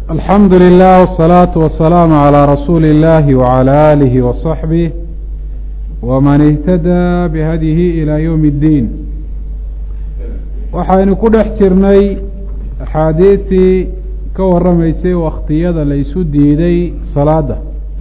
alxamdu lilah wالsalaaةu wasalaamu عalى rasuuli اllahi wعalى alihi waصaxbih wman اhtadaa bihadyihi ilى ywm اddiin waxaynu ku dhex jirnay axaadiistii ka warramaysay wakhtiyada la isu diiday salaada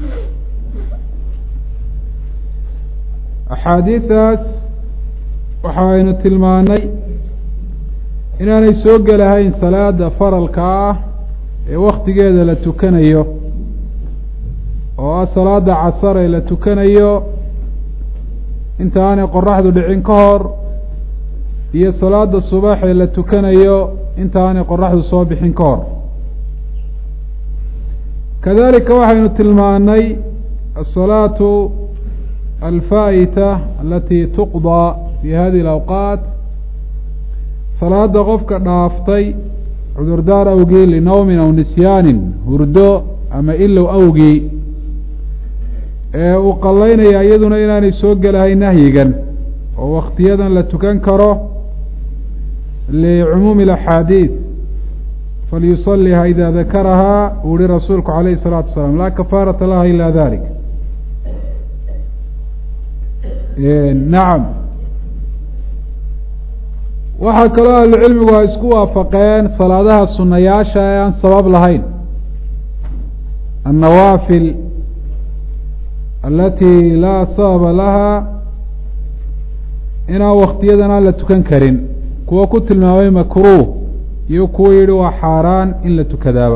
axaadiidaas waxaynu tilmaanay inaanay soo gelahayn salaada faralka ah ee waktigeeda la tukanayo oo ah salaada casar ee la tukanayo inta aanay qoraxdu dhicin ka hor iyo salaada subax ee la tukanayo inta aanay qoraxdu soo bixin ka hor kadalika waxaynu tilmaanay asalaatu alfaa'ita alati tuqdaa fi hadihi alawqaat salaada qofka dhaaftay cudurdaar awgii linawmin aw nisyaanin hurdo ama ilow awgii ee uu qallaynaya iyaduna inaanay soo gelahay nahyigan oo waktiyadan la tukan karo licumuumi alaxaadiid falyusaliha ida dakarahaa uu yihi rasuulku calayhi الsalaatu wasalaam laa kafaarata laha ila dalik nacam waxaa kaloo ahlucilmigu ay isku waafaqeen salaadaha sunayaasha ee aan sabab lahayn annawaafil alati laa sababa laha inaan waktiyadan aan la tukan karin kuwo ku tilmaamay makruuh iyo kuwo yihi waa xaaraan in la tukadaaba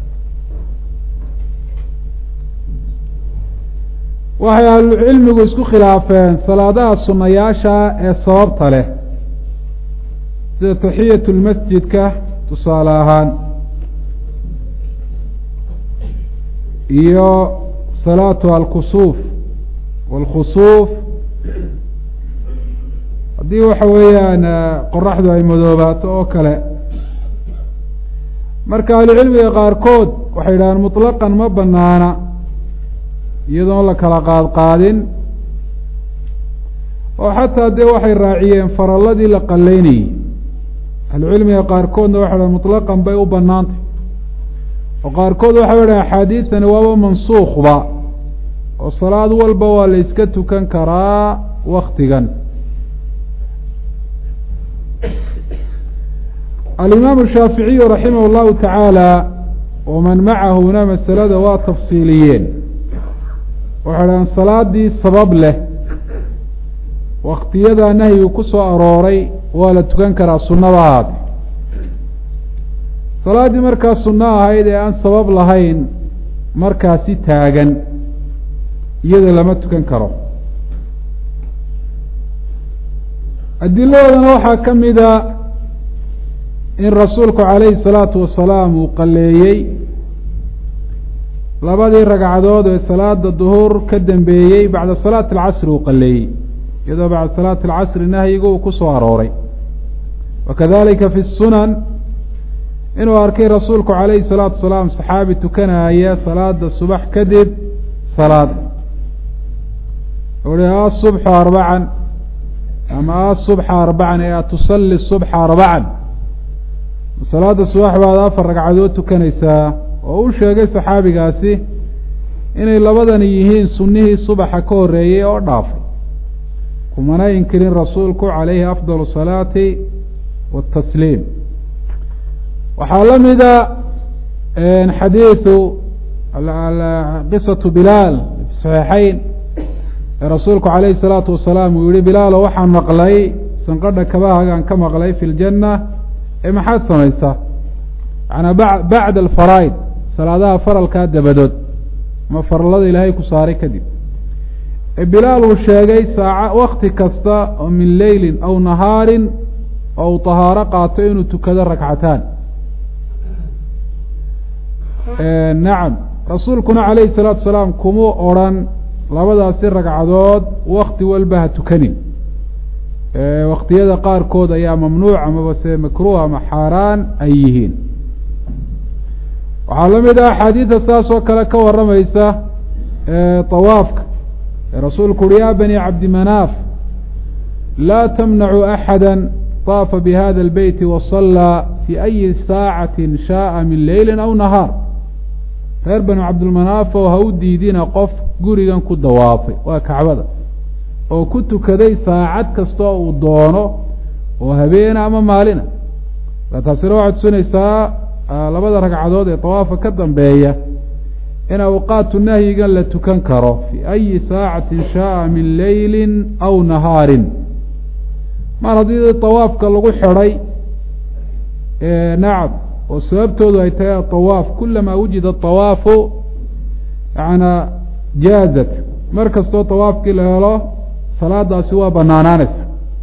waxay ahlucilmigu isku khilaafeen salaadaha sunayaasha ee sababta leh sida taxiyat lmasjidka tusaale ahaan iyo salaatu alkusuuf wاlkhusuuf haddii waxa weeyaan qoraxdu ay madoobaato oo kale marka ahlucilmiga qaarkood waxay yidhahaan muطlaqan ma banaana iyadoon la kala qaadqaadin oo xataa dee waxay raaciyeen faralladii la qaleynayey ahlucilmiga qaarkoodna waxay dhahan muطlaqan bay u banaantay oo qaarkood waxay dhahan axaadiidtani waaba mansuukhba oo salaad walba waa la iska tukan karaa waktigan alimaamu shaaficiyu raximah اllahu tacaala waman macahuna masalada waa tafsiiliyeen waxay dhahan salaadii sabab leh waktiyadaa nahyigu ku soo arooray waa la tukan karaa sunnaba ahaate salaaddii markaa sunno ahayd ee aan sabab lahayn markaasi taagan iyada lama tukan karo adiladoodana waxaa ka mida in rasuulku calayhi salaatu wasalaam uu qaleeyey labadii ragcadood ee salaada duhur ka dambeeyey bacda salaati alcasri uu qaleeyey iyadoo bacda salaati alcasri nahyigu uu ku soo arooray wakadalika fi sunan inuu arkay rasuulku calayhi salaatu wasalaam saxaabi tukanaya salaada subax kadib salaad uhi asubxu arbacan ama asubxa arbacan ee atusali subxa arbacan salaada subax baad afar ragcadood tukanaysaa oo u sheegay saxaabigaasi inay labadani yihiin sunnihii subaxa ka horreeyey oo dhaafay kumana inkirin rasuulku calayhi afdal salaati watasliim waxaa la mida xadiidu qisatu bilaal fi saxiixeyn ee rasuulku calayhi salaatu wasalaam uu yihi bilaalo waxaan maqlay sanqadha kabahagaan ka maqlay fi ljanna ee maxaad samaysaa macanaa ba bacda alfaraa'id salaadaha faralkaa dabadood ma farallada ilaahay ku saaray kadib ee bilaal uu sheegay saaca wakti kasta oo min leylin aw nahaarin oo uu tahaaro qaato inuu tukado ragcataan nacam rasuulkuna calayhi salaatu salaam kuma odrhan labadaasi ragcadood wakti walba ha tukanin waktiyada qaarkood ayaa mamnuuc amaba se makruuh ama xaaraan ay yihiin waxaa la mid ah axaadiida saas oo kale ka warramaysa tawaafka ee rasuulku uhi ya bani cabdimanaaf laa tamnacu axada طaafa bihada اlbeyti wasallaa fi ayi saacati shaءa min leyli aw nahaar reer banu cabdilmanaaf oo ha u diidina qof gurigan ku dawaafay waa kacbada oo ku tukaday saacad kastoo uu doono oo habeena ama maalina marka taasina waxay tusinaysaa labada ragcadood ee dawaafka ka dambeeya in awqaatu nahyigan la tukan karo fii ayi saacatin shaaa min leylin aw nahaarin mar haddii dawaafka lagu xidhay nacam oo sababtoodu ay tahay adawaaf kulamaa wujida dawaafu yaana jaazat mar kastoo dawaafkii la helo salaadaasi waa banaanaanaysa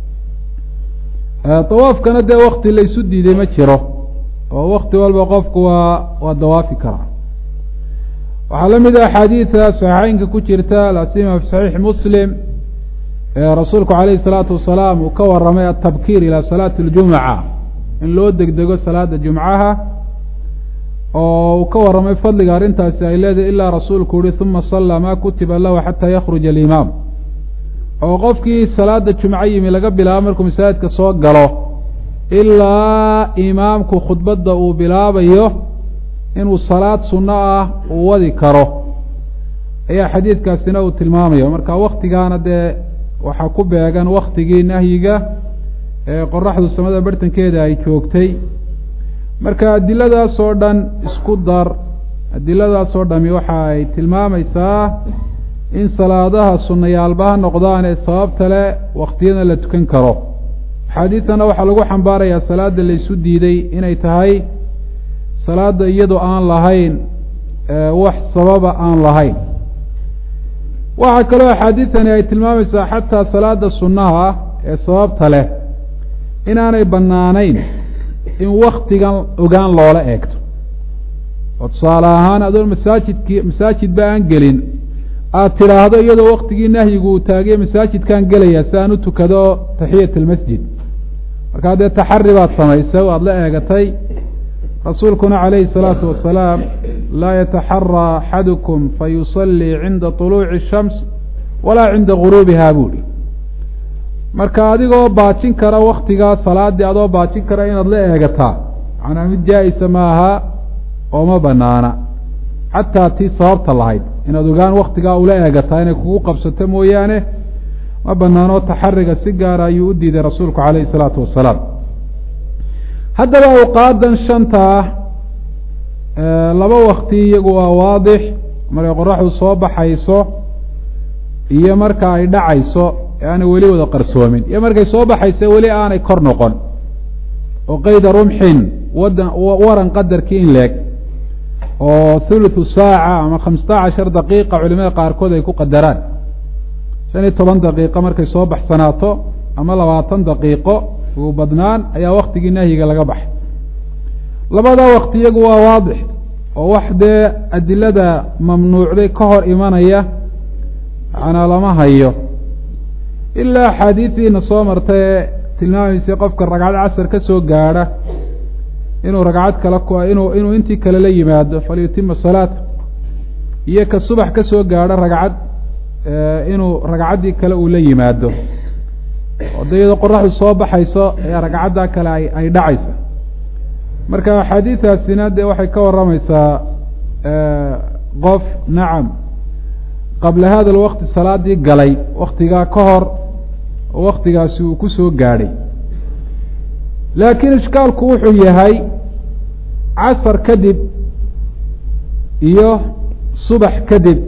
dawaafkana dee wakti laysu diiday ma jiro oo wakti walba qofku waa waa dawaafi karaa waxaa la mid a axaadiida saxiixeynka ku jirta lasima fi saxiixi muslim ee rasuulku calayhi salaatu wasalaam uu ka waramay atabkiir ilaa salaati اljumuca in loo degdego salaada jumcaha oo uu ka warramay fadliga arrintaasi ay leedahay ilaa rasuulku uhi uma sallaa maa kutiba lahu xataa yakhruja alimaam oo qofkii salaada jumco yimi laga bilaabo markuu masaajidka soo galo ilaa imaamku khudbadda uu bilaabayo inuu salaad sunno ah uu wadi karo ayaa xadiidkaasina uu tilmaamaya marka waktigaana dee waxaa ku beegan waktigii nahyiga ee qoraxdu samada bartankeeda ay joogtay marka adiladaas oo dhan isku dar adiladaas oo dhami waxa ay tilmaamaysaa in salaadaha sunayaalba ha noqdaan ee sababta le waktiyada la tukan karo axaadiidtana waxaa lagu xambaarayaa salaada laysu diiday inay tahay salaada iyadoo aan lahayn wax sababa aan lahayn waxaa kaloo axaadiidtani ay tilmaamaysaa xataa salaada sunnaha ee sababta leh inaanay bannaanayn in waktigan ogaan loola eegto oo tusaale ahaan adoon masaajidkii masaajidba aan gelin aada tidhaahdo iyadoo waktigii nahyigu uu taagay masaajidkaan gelaya si aan u tukado taxiyat almasjid markaa dee taxari baad samaysay o aada la eegatay rasuulkuna calayhi salaatu wasalaam laa yataxaraa axadukum fayusallii cinda طuluuci الshams walaa cinda guruubiha buuhi marka adigoo baajin kara waktigaa salaadii adoo baajin kara inaad la eegataa macnaa mid jaa-isa maaha oo ma banaana xataa tii sababta lahayd inaad ogaan waktigaa ula eegataa inay kugu qabsato mooyaane ma banaanoo taxariga si gaara ayuu u diiday rasuulku calayhi salaatu wasalaam haddaba awqaadan shanta ah laba wakti iyagu waa waadix markay qoraxdu soo baxayso iyo marka ay dhacayso ee aanay weli wada qarsoomin iyo markay soo baxayso weli aanay kor noqon oo qeyda rumxin wadan waran qadarkii in leeg oo thuluthu saaca ama khamsata cashar daqiiqa culimada qaarkood ay ku qadaraan shan iyo toban daqiiqo markay soo baxsanaato ama labaatan daqiiqo ugu badnaan ayaa waktigii nahyiga laga baxay labadaa wakti iyagu waa waadix oo wax dee adilada mamnuucday ka hor imanaya macnaa lama hayo ilaa axaadiidiina soo martay ee tilmaamaysay qofka ragcad casar ka soo gaadha inuu ragcad kale inuu inuu intii kale la yimaado falyutima salaata iyo ka subax ka soo gaadho ragcad inuu ragcaddii kale uu la yimaado oo de iyadoo qoraxdu soo baxayso ayaa ragcaddaa kale ay ay dhacaysa marka axaadiidaasina dee waxay ka warramaysaa qof nacam qabla hada alwaqti salaadii galay waktigaa ka hor oo waktigaasi uu ku soo gaadhay laakiin ishkaalku wuxuu yahay casar kadib iyo subax kadib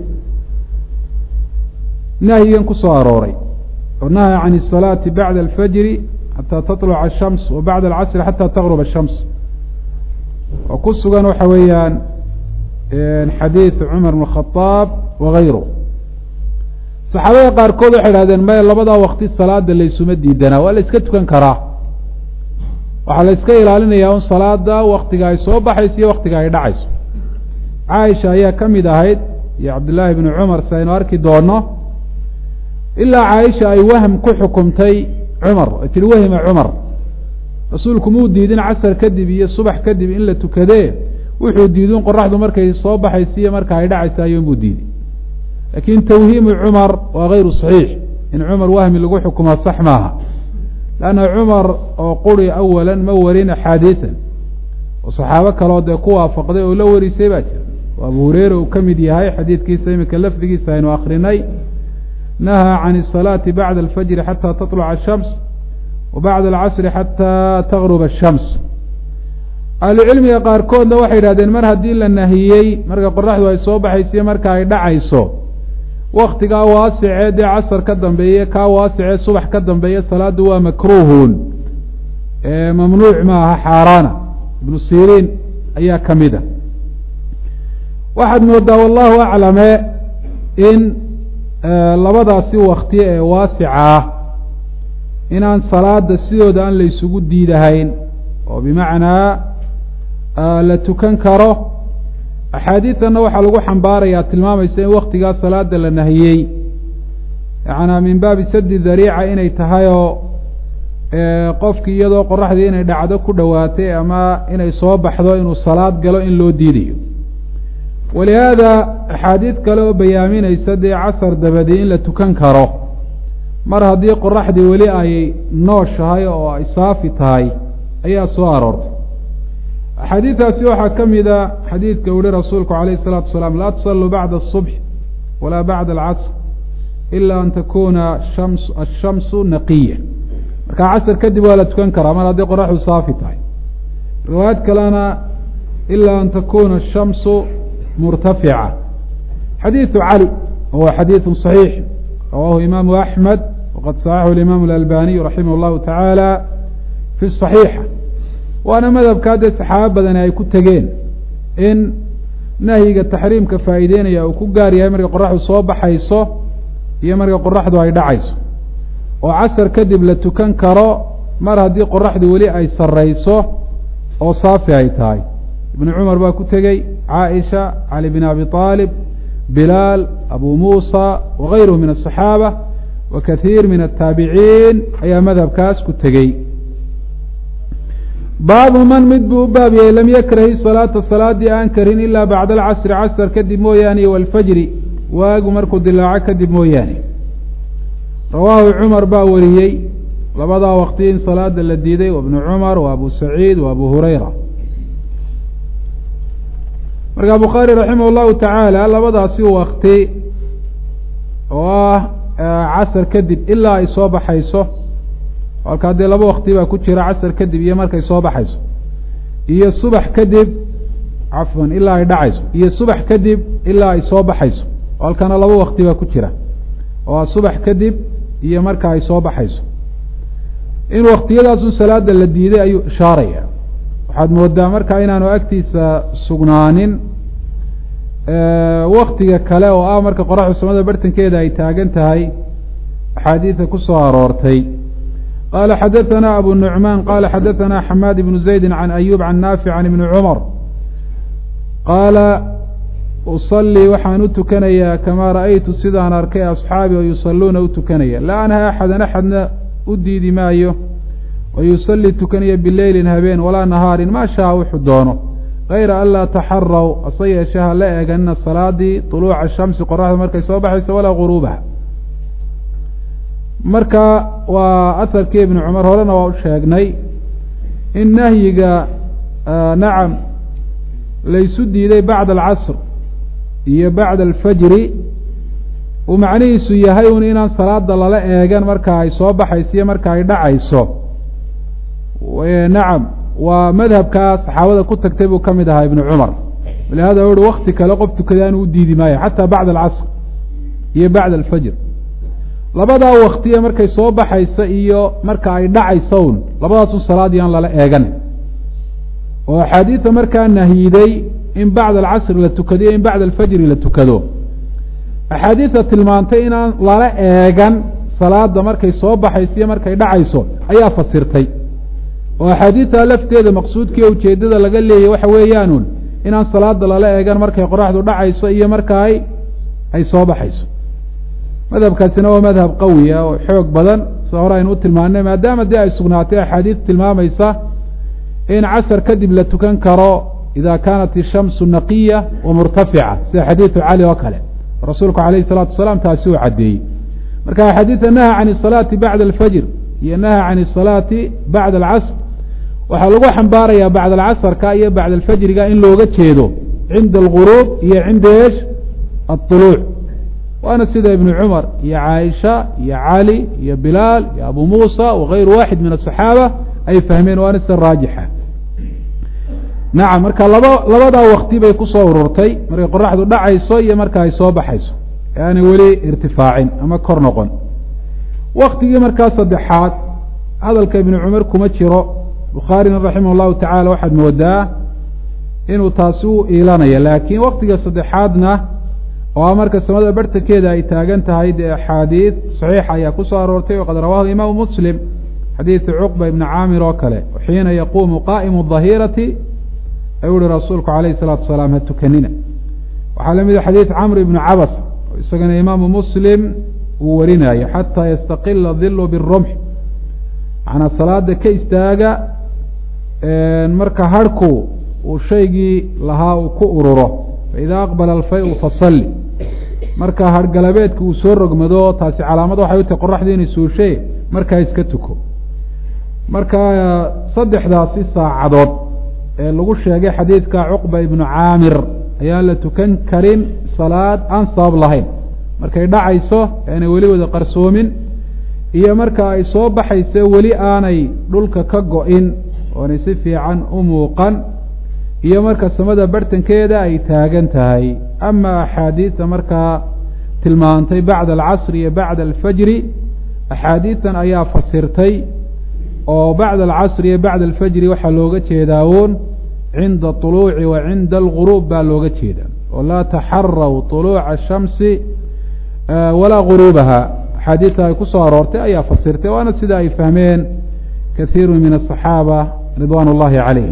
nahyigan ku soo arooray oo nahya can الsalaati bacda alfajri xataa taطluca الshams wa bacda alcasri xataa taqrub الshams oo ku sugan waxa weeyaan xadiid cumar bn khadaab wagayru saxaabada qaarkood waxay idhahdeen maya labadaa wakti salaada laysuma diidanaa waa la iska tukan karaa waxaa la iska ilaalinayaa un salaada waktiga ay soo baxayso iyo waktiga ay dhacayso caaisha ayaa ka mid ahayd iyo cabdillaahi bni cumar si aynu arki doono ilaa caaisha ay wahm ku xukumtay cumar ay tihi wahima cumar rasuulku muu diidin casar kadib iyo subax kadib in la tukadee wuxuu diidin qoraxdu markay soo baxaysa iyo marka ay dhacaysa ayuunbuu diiday laakiin tawhiimu cumar waa gayru saxiix in cumar wahmi lagu xukumaa sax maaha lanna cumar oo quri awalan ma warin axaadiian oo saxaabo kaloo dee ku waafaqday oo la warisay baa jira oo abu hureyra uu ka mid yahay xadiidkiisa iminka lafdigiisa aynu akrinay nahaa can الsalaati bacda alfajri xata taطluca الshams wa bacda alcasri xata tagruba الshams ahlucilmiga qaarkoodna waxay yidhahdeen mar haddii la nahiyey marka qoraxdu ay soo baxaysiyo marka ay dhacayso waktigaa waasicee dee casar ka dambeeye kaa waasicee subax ka dambeeye salaaddu waa makruuhun mamnuuc ma aha xaaraana ibnu siriin ayaa ka mid a waxaad moodaa wallahu aclame in labadaasi wakti ee waasica ah inaan salaada sidooda aan la isugu diidahayn oo bimacnaa la tukan karo axaadiidanna waxaa lagu xambaarayaa tilmaamaysa in waktigaa salaada la nahiyey yacanaa min baabi sadi dariica inay tahay oo qofkii iyadoo qoraxdii inay dhacdo ku dhowaatay ama inay soo baxdo inuu salaad galo in loo diidayo walihaada axaadiid kale oo bayaaminaysa dee casar dabadii in la tukan karo mar haddii qoraxdii weli ay nooshahay oo ay saafi tahay ayaa soo aroortay axaadiidaasi waxaa ka mida xadiidka uhi rasuulku alayh الsalaatu wasalaam laa tusalluu bacda الصubx walaa bacda alcasr ila an takuna shams ashamsu naqiya marka casr kadib waa la tukan karaa mar haddii qoraxdu saafi tahay riwaayad kalena ila an takuna ashamsu murtafica xadiidu cali wahuwa xadiidu صaxiix rawahu imaamu axmed waqad saxaxu imaamu اlalbaniy raximah اllahu tacaala fi صaxiixa waana madhabkaa dee saxaabo badani ay ku tegeen in nahyiga taxriimka faa'iideynaya uu ku gaar yahay markay qoraxdu soo baxayso iyo markay qoraxdu ay dhacayso oo casar kadib la tukan karo mar haddii qoraxdu weli ay sarrayso oo saafi ay tahay ibnu cumar baa ku tegey caaisha cali bin abi aalib bilaal abu muusa wagayruhu min aلصaxaaba wa kathiir min aلtaabiciin ayaa madhabkaas ku tegey baabu man mid buu u baab yahay lam yakrahi salaata salaadii aan karin ilaa bacda alcasri casr kadib mooyaane waalfajri waagu markuu dilaaco kadib mooyaane rawaahu cumar baa wariyey labadaa waqti in salaada la diiday wa bnu cumar wa abu saciid wa abu hurayra markaa bukhaari raximah llahu tacaala labadaasi wakti oo ah casar kadib ilaa ay soo baxayso halkaa dee laba wakti baa ku jira casar kadib iyo markay soo baxayso iyo subax kadib cafwan ilaa ay dhacayso iyo subax kadib ilaa ay soo baxayso halkana laba wakti baa ku jira oo subax kadib iyo marka ay soo baxayso in waktiyadaasun salaada la diiday ayuu ishaaraya waxaad moodaa marka inaanu agtiisa sugnaanin waktiga kale oo ah marka qoraxdu samada bartankeeda ay taagan tahay axaadiida ku soo aroortay qala xadaثna abu nuعman qala xadaثna xamaad ibnu زaydi can ayub can naafic can ibni cumar qaala usalii waxaan u tukanayaa kamaa ra'aytu sidaan arkay asxaabi oo yusaluuna u tukanaya laa anha axadan axadna u diidi maayo oo yusalii tukanaya bileylin habeen walaa nahaarin maa shaa wuxuu doono gayra an laa taxaraw ase yeeshe ha la eeganina salaadii طuluuca shamsi qoraxda markay soo baxayso walaa guruubaha marka waa aharkii ibnu cumar horena waa u sheegnay in nahyiga nacam laysu diiday bacda alcasr iyo bacda alfajri uu macnihiisu yahay un inaan salaada lala eegan marka ay soo baxayso iyo marka ay dhacayso nacam waa madhabkaa saxaabada ku tagtay buu ka mid ahaa ibnu cumar walihada u uhi wakti kale qof tukadaanu u diidi maayo xataa bacda alcasr iyo bacda alfajr labadaa waktiya markay soo baxaysa iyo marka ay dhacayso un labadaasun salaadii aan lala eeganin oo axaadiida markaa nahyiday in bacda alcasri la tukado iyo in bacda alfajri la tukado axaadiida tilmaantay inaan lala eegan salaada markay soo baxayso iyo markay dhacayso ayaa fasirtay oo axaadiidta lafteeda maqsuudkiiyo ujeeddada laga leeyay waxa weeyaanun inaan salaada lala eegan markay qoraxdu dhacayso iyo marka ay ay soo baxayso madhabkaasina waa madhab qawi ah oo xoog badan sida hore aynu u tilmaanay maadaama dee ay sugnaatay axaadiid tilmaamaysa in casar kadib la tukan karo ida kaanat ishamsu naqiya wa murtafica sida xadiidu cali oo kale rasuulku alayh الsalatu wasalaam taasi uu caddeeyey marka axaadiida naha can الsalaati bacda alfajr iyo naha can الsalaati bacda alcasr waxaa lagu xambaarayaa bacda alcasrka iyo bacda alfajriga in looga jeedo cinda alguruub iyo cinda eesh aطuluuc waana sida ibnu cumar iyo caaisha iyo cali iyo bilaal iyo abu muusa wagayru waaxid min asaxaaba ay fahmeen waana sida raajixa nacam marka laba labadaa wakti bay kusoo ururtay markay qoraxdu dhacayso iyo marka ay soo baxayso ee aanay weli irtifaacin ama kor noqon waktigii markaa saddexaad hadalka ibnu cumar kuma jiro bukhaarina raximah llahu tacala waxaad moodaa inuu taasi u iilanayo laakiin waktiga saddexaadna oo marka samada bartankeeda ay taagan tahay dee axaadiid saxiixa ayaa kusoo aroortay waqad rawaahu imaamu muslim xadiidu cuqba ibni caamir oo kale xiina yaquumu qaa'imu dahirati ayuu uhi rasuulku calayhi salaatu wasalaam ha tukanina waxaa la mida xadiid camr ibnu cabas oo isagana imaamu muslim uu warinayo xataa yastaqila dilu birumx macnaa salaada ka istaaga marka harhku uu shaygii lahaa uu ku ururo faida aqbala alfay-u fasalli marka harhgalabeedka uu soo rogmado taasi calaamad waxay u tahay qoraxdii inay suushe markaa iska tuko marka saddexdaasi saacadood ee lagu sheegay xadiidka cuqba ibnu caamir ayaan la tukan karin salaad aan sabab lahayn markay dhacayso aanay weli wada qarsoomin iyo marka ay soo baxayse weli aanay dhulka ka go-in oonay si fiican u muuqan iyo marka samada bartankeeda ay taagan tahay ama axaadiidta markaa tilmaantay bacda alcasri iyo bacda alfajri axaadiidtan ayaa fasirtay oo bacda alcasri iyo bacda alfajri waxaa looga jeedaa uun cinda طuluuci wa cinda alguruub baa looga jeedaa oo laa taxaraw طuluuca الshamsi walaa guruubaha axaadiidta ay ku soo aroortay ayaa fasirtay waana sida ay fahmeen kaiiru min aلصaxaaba ridwan اllahi calayh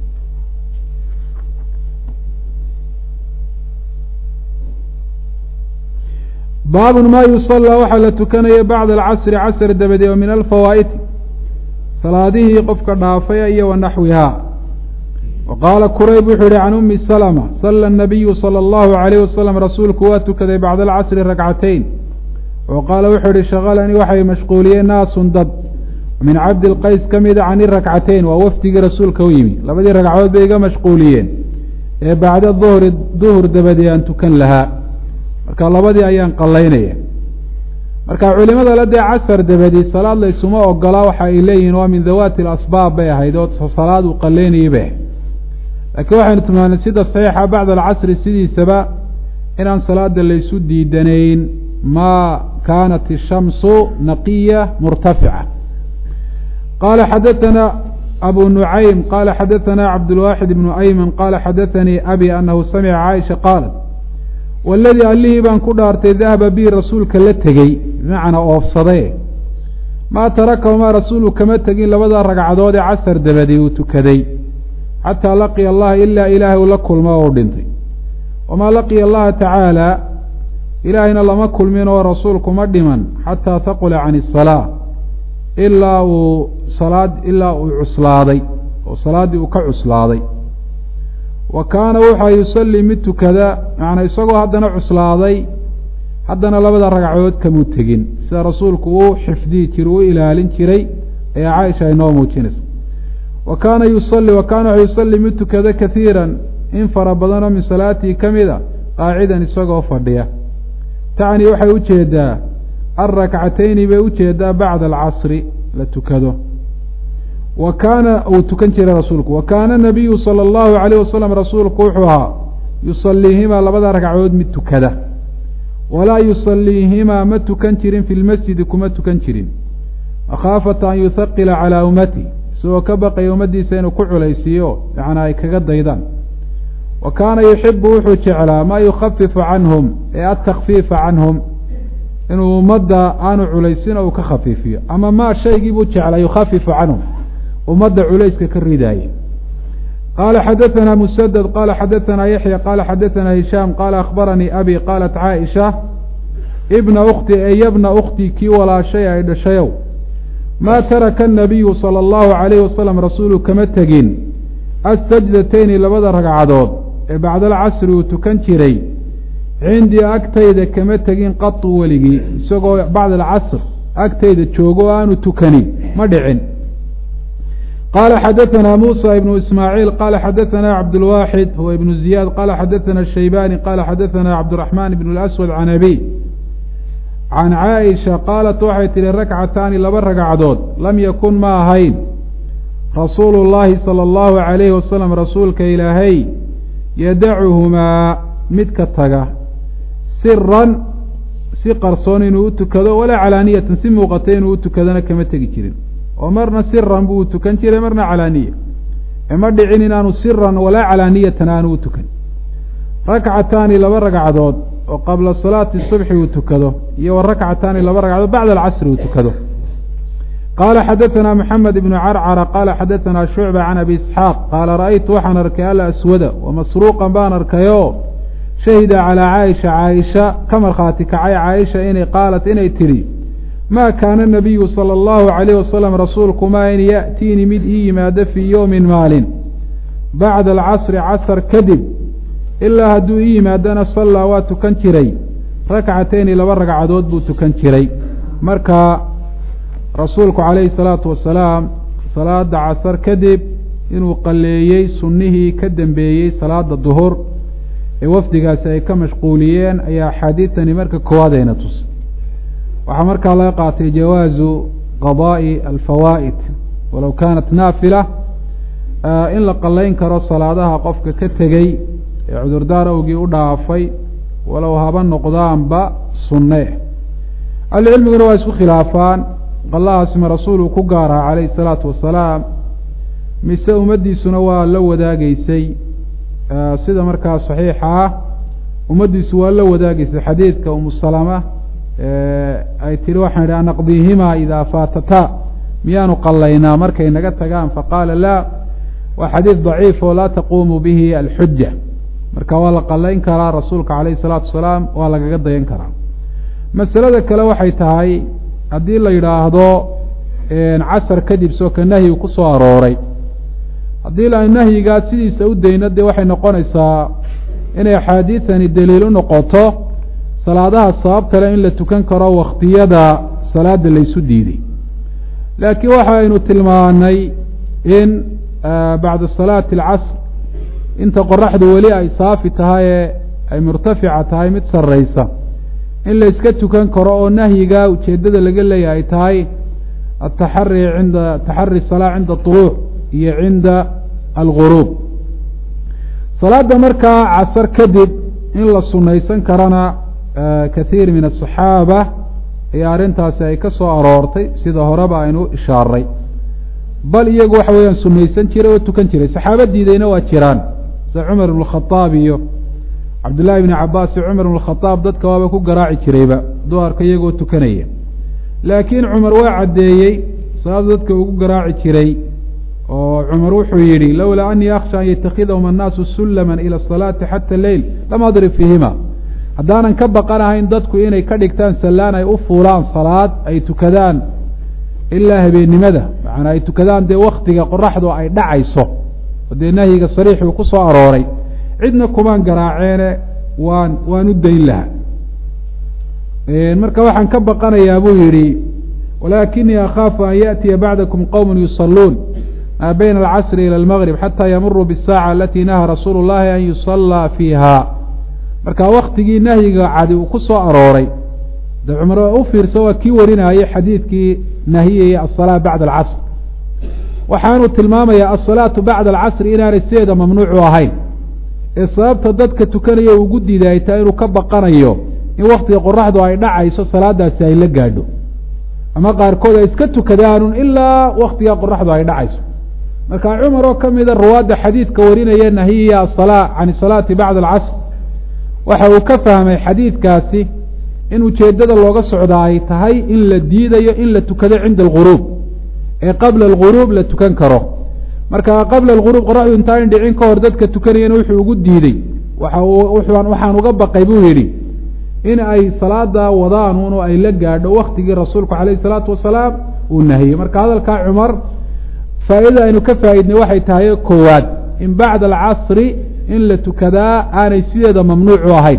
baabun ma yusallaa waxaa la tukanaya bacda alcasri casr dabadeed oo min alfawaa'iti salaadihii qofka dhaafaya iyo wa naxwihaa wa qaala kurayb wuxuu yihi can umi salma sala nabiyu sala allahu alayh wasalam rasuulku waa tukaday bacda alcasri ragcatayn wa qaala wuxuu yihi shaqalanii waxay mashquuliyeen naasun dad min cabdi lqays ka mida cani rakcatayn waa wafdigii rasuulka u yimi labadii ragcadood bay iga mashquuliyeen ee bacda duhri duhur dabadeed aan tukan lahaa marka labadii ayaan qalaynaya marka culimada la dee casar dabadi salaad la isuma ogolaa waxa ay leeyihiin waa min dawaati alasbaab bay ahayd oo salaad uu qalaynayay bay ahayd laakiin waxaynu tilmaanay sida saxiixa bacda alcasri sidiisaba inaan salaada laysu diidanayn maa kaanat ishamsu naqiya murtafica qala xadaثana abu nucaym qala xadaثana cabdulwaaxid ibnu ayman qala xadaثanii abi anahu samica caaisha qaalat waladii allihii baan ku dhaartay dahaba bii rasuulka la tegey bimacnaa oofsade maa tarakahumaa rasuulu kama tegin labada ragcadood ee casar dabadi uu tukaday xataa laqiya allaha ilaa ilaahay uu la kulmo oo u dhintay wamaa laqiya allaha tacaala ilaahayna lama kulmin oo rasuulku ma dhiman xataa haqula can isalaa ilaa uu salaad ilaa uu cuslaaday oo salaaddii uu ka cuslaaday wa kaana wuxaa yusallii mid tukada macnaa isagoo haddana cuslaaday haddana labada ragcadood kamuu tegin sida rasuulku uu xifdiyi jiray u ilaalin jiray ayaa caaisha ay noo muujinaysa wa kaana yusalli wa kaana wuxuu yusallii mid tukada kaiiran in fara badanoo min salaatii ka mida qaacidan isagoo fadhiya tacni waxay ujeedaa alrakcatayni bay ujeedaa bacda alcasri la tukado wa kaana uu tukan jiray rasuulku wa kaana nabiyu sala allahu alayh wasalam rasuulku wuxuu ahaa yusaliihimaa labada ragcadood mid tukada walaa yusaliihimaa ma tukan jirin fi lmasjidi kuma tukan jirin makhaafata an yuhaqila calaa ummati isagoo ka baqaya ummaddiisa inuu ku culaysiiyo macnaa ay kaga daydaan wa kaana yuxibu wuxuu jeclaa maa yukhafifu canhum ee atakfiifa canhum inuu ummadda aanu culaysin oo uu ka khafiifiyo ama maa shaygii buu jeclaa yukhafifu canhum ummadda culayska ka ridaaya qaala xadaثana musadad qala xadaثana yaxya qala xadaثana hishaam qala akhbaranii abi qaalat caaisha ibna ukti eyabna ukti kii walaashay ay dhashayow maa taraka الnabiyu salى اllahu عalayh wasalam rasuulu kama tegin asajdatayni labada ragcadood ee bacda alcasri uu tukan jiray cindii agtayda kama tegin qatu weligii isagoo bacda alcasr agtayda joogo o aanu tukanin ma dhicin qala xadaثna muسى ibn ismاعيil qala xadaثna cabdالواxid huwa ibn زiyاad qala xadaثna الshaybani qala xadaثna cabdالرaحman ibn الأswad can abi can caaئiشha qaalat waxay tihi rakcataani laba ragcadood lam yakun ma ahayn rasuulu الlahi salى الlahu عalayhi wasalam rasuulka ilaahay yadacuhumaa midka taga siran si qarsoon inuu u tukado walaa calaaniyatan si muuqata inuu u tukadona kama tegi jirin oo marna siran buu u tukan jiray marna calaaniya ema dhicin inaanu siran walaa calaaniyatan aanu u tukan rakcataani laba ragcadood oo qabla salaati subxi uu tukado iyo wa rakcataani laba ragcadood bacda alcasri uu tukado qaala xadaثna mxamed ibnu carcara qaala xadaثna shucba can abi isxaaq qaala ra'aytu waxaan arkay alaswada wamasruuqan baan arkayoo shahida calىa caaisha caaisha ka markhaati kacay caaisha inay qaalat inay tidhi ma kaana nabiyu salى اllahu عalayh wasalam rasuulku ma in yaأtiini mid ii yimaado fii yowmin maalin bacda alcasri casr kadib ilaa hadduu ii yimaadana sallaa waa tukan jiray rakcatayni laba ragcadood buu tukan jiray marka rasuulku calayhi salaatu wasalaam salaada casar kadib inuu qalleeyey sunnihii ka dambeeyey salaada duhur ee wafdigaasi ay ka mashquuliyeen ayaa axaadiidtani marka koowaad ayna tusay waxaa markaa laga qaatay jawaazu qadaa'i alfawaa'id walow kaanat naafila in la qallayn karo salaadaha qofka ka tegey ee cudurdaar awgii u dhaafay walow haba noqdaanba sunne ahlucilmiguna waa isku khilaafaan qallahaasma rasuuluu ku gaaraha calayhi salaatu wasalaam mise ummaddiisuna waa la wadaagaysay sida markaa saxiixa ah ummaddiisu waa la wadaagaysay xadiidka umu salama ay tihi waxaan idhi anaqdiihimaa idaa faatataa miyaanu qallaynaa markay naga tagaan faqaala laa waa xadiid daciif oo laa taquumu bihi alxuja marka waa la qallayn karaa rasuulka calayhi salaatu wasalaam waa lagaga dayan karaa masalada kale waxay tahay haddii la yidhaahdo casar kadib soo ka nahyigu ku soo arooray haddii la nahyigaa sidiisa u dayno dee waxay noqonaysaa inay axaadiidani daliil u noqoto salaadaha sababtale in la tukan karo wakhtiyada salaada laysu diiday laakiin waxaynu tilmaanay in bacda salaati alcasr inta qoraxdu weli ay saafi tahay ee ay murtafica tahay mid sarraysa in la iska tukan karo oo nahyiga ujeeddada laga leeyahay ay tahay ataxari cinda taxari salaa cinda طuluuc iyo cinda alguruub salaada markaa casar kadib in la sunaysan karana kathiir min aلصaxaaba ayaa arrintaasi ay ka soo aroortay sida horeba aynu ishaaray bal iyagu waxa weeyaan sunaysan jiray oo tukan jiray saxaaba diidayna waa jiraan sida cumar ibn khadaab iyo cabdullahi ibni cabaas iyo cumar ibn khadaab dadka waaba ku garaaci jirayba duarka iyagoo tukanaya laakiin cumar waa caddeeyey sababta dadka ugu garaaci jiray oo cumar wuxuu yidhi lowlaa anii akhsha an yatakidahum annaasu sullama ila asalaati xata leyl lam adrib fiihima haddaanan ka baqanahayn dadku inay ka dhigtaan sallaan ay u fuulaan salaad ay tukadaan ilaa habeennimada macanaa ay tukadaan dee waktiga qoraxdu ay dhacayso oo dee nahyiga sariix uu ku soo arooray cidna kumaan garaaceene waan waan u dayn lahaa marka waxaan ka baqanayaa buu yidhi walaakinii akhaafu an yaأtiya bacdakum qowm yusaluun maa bayna alcasri ilى اlmgrib xata yamuruu bالsaaca alati nahaa rasuulu اllahi an yusallaa fiiha marka waktigii nahyiga cadi uu ku soo arooray de cumar u fiirsa waa kii warinayay xadiidkii nahiyaya aلsalaa bacda alcasr waxaanu tilmaamayaa asalaatu bacda alcasri inaanay sideeda mamnuucu ahayn ee sababta dadka tukanaya ugu diiday ay tahay inuu ka baqanayo in waktiga qoraxdu ay dhacayso salaadaasi ay la gaadho ama qaarkood ay iska tukadaanun ilaa waktiga qoraxdu ay dhacayso marka cumar oo ka mida ruwaadda xadiidka warinaya nahiya asalaa can isalaati bacda alcasr waxa uu ka fahmay xadiidkaasi in ujeeddada looga socdaa ay tahay in la diidayo in la tukado cinda alguruub ee qabla alguruub la tukan karo marka qabla alguruub qoraxdu intaan dhicin ka hor dadka tukanayana wuxuu ugu diidey waxa waxaan uga baqay buu yidhi in ay salaada wadaanuun oo ay la gaadho waktigii rasuulku calayhi salaatu wasalaam uu nahiyey marka hadalkaa cumar faa'iidada aynu ka faa'idnay waxay tahay koowaad in bacda alcasri in la tukadaa aanay sideeda mamnuucu ahayn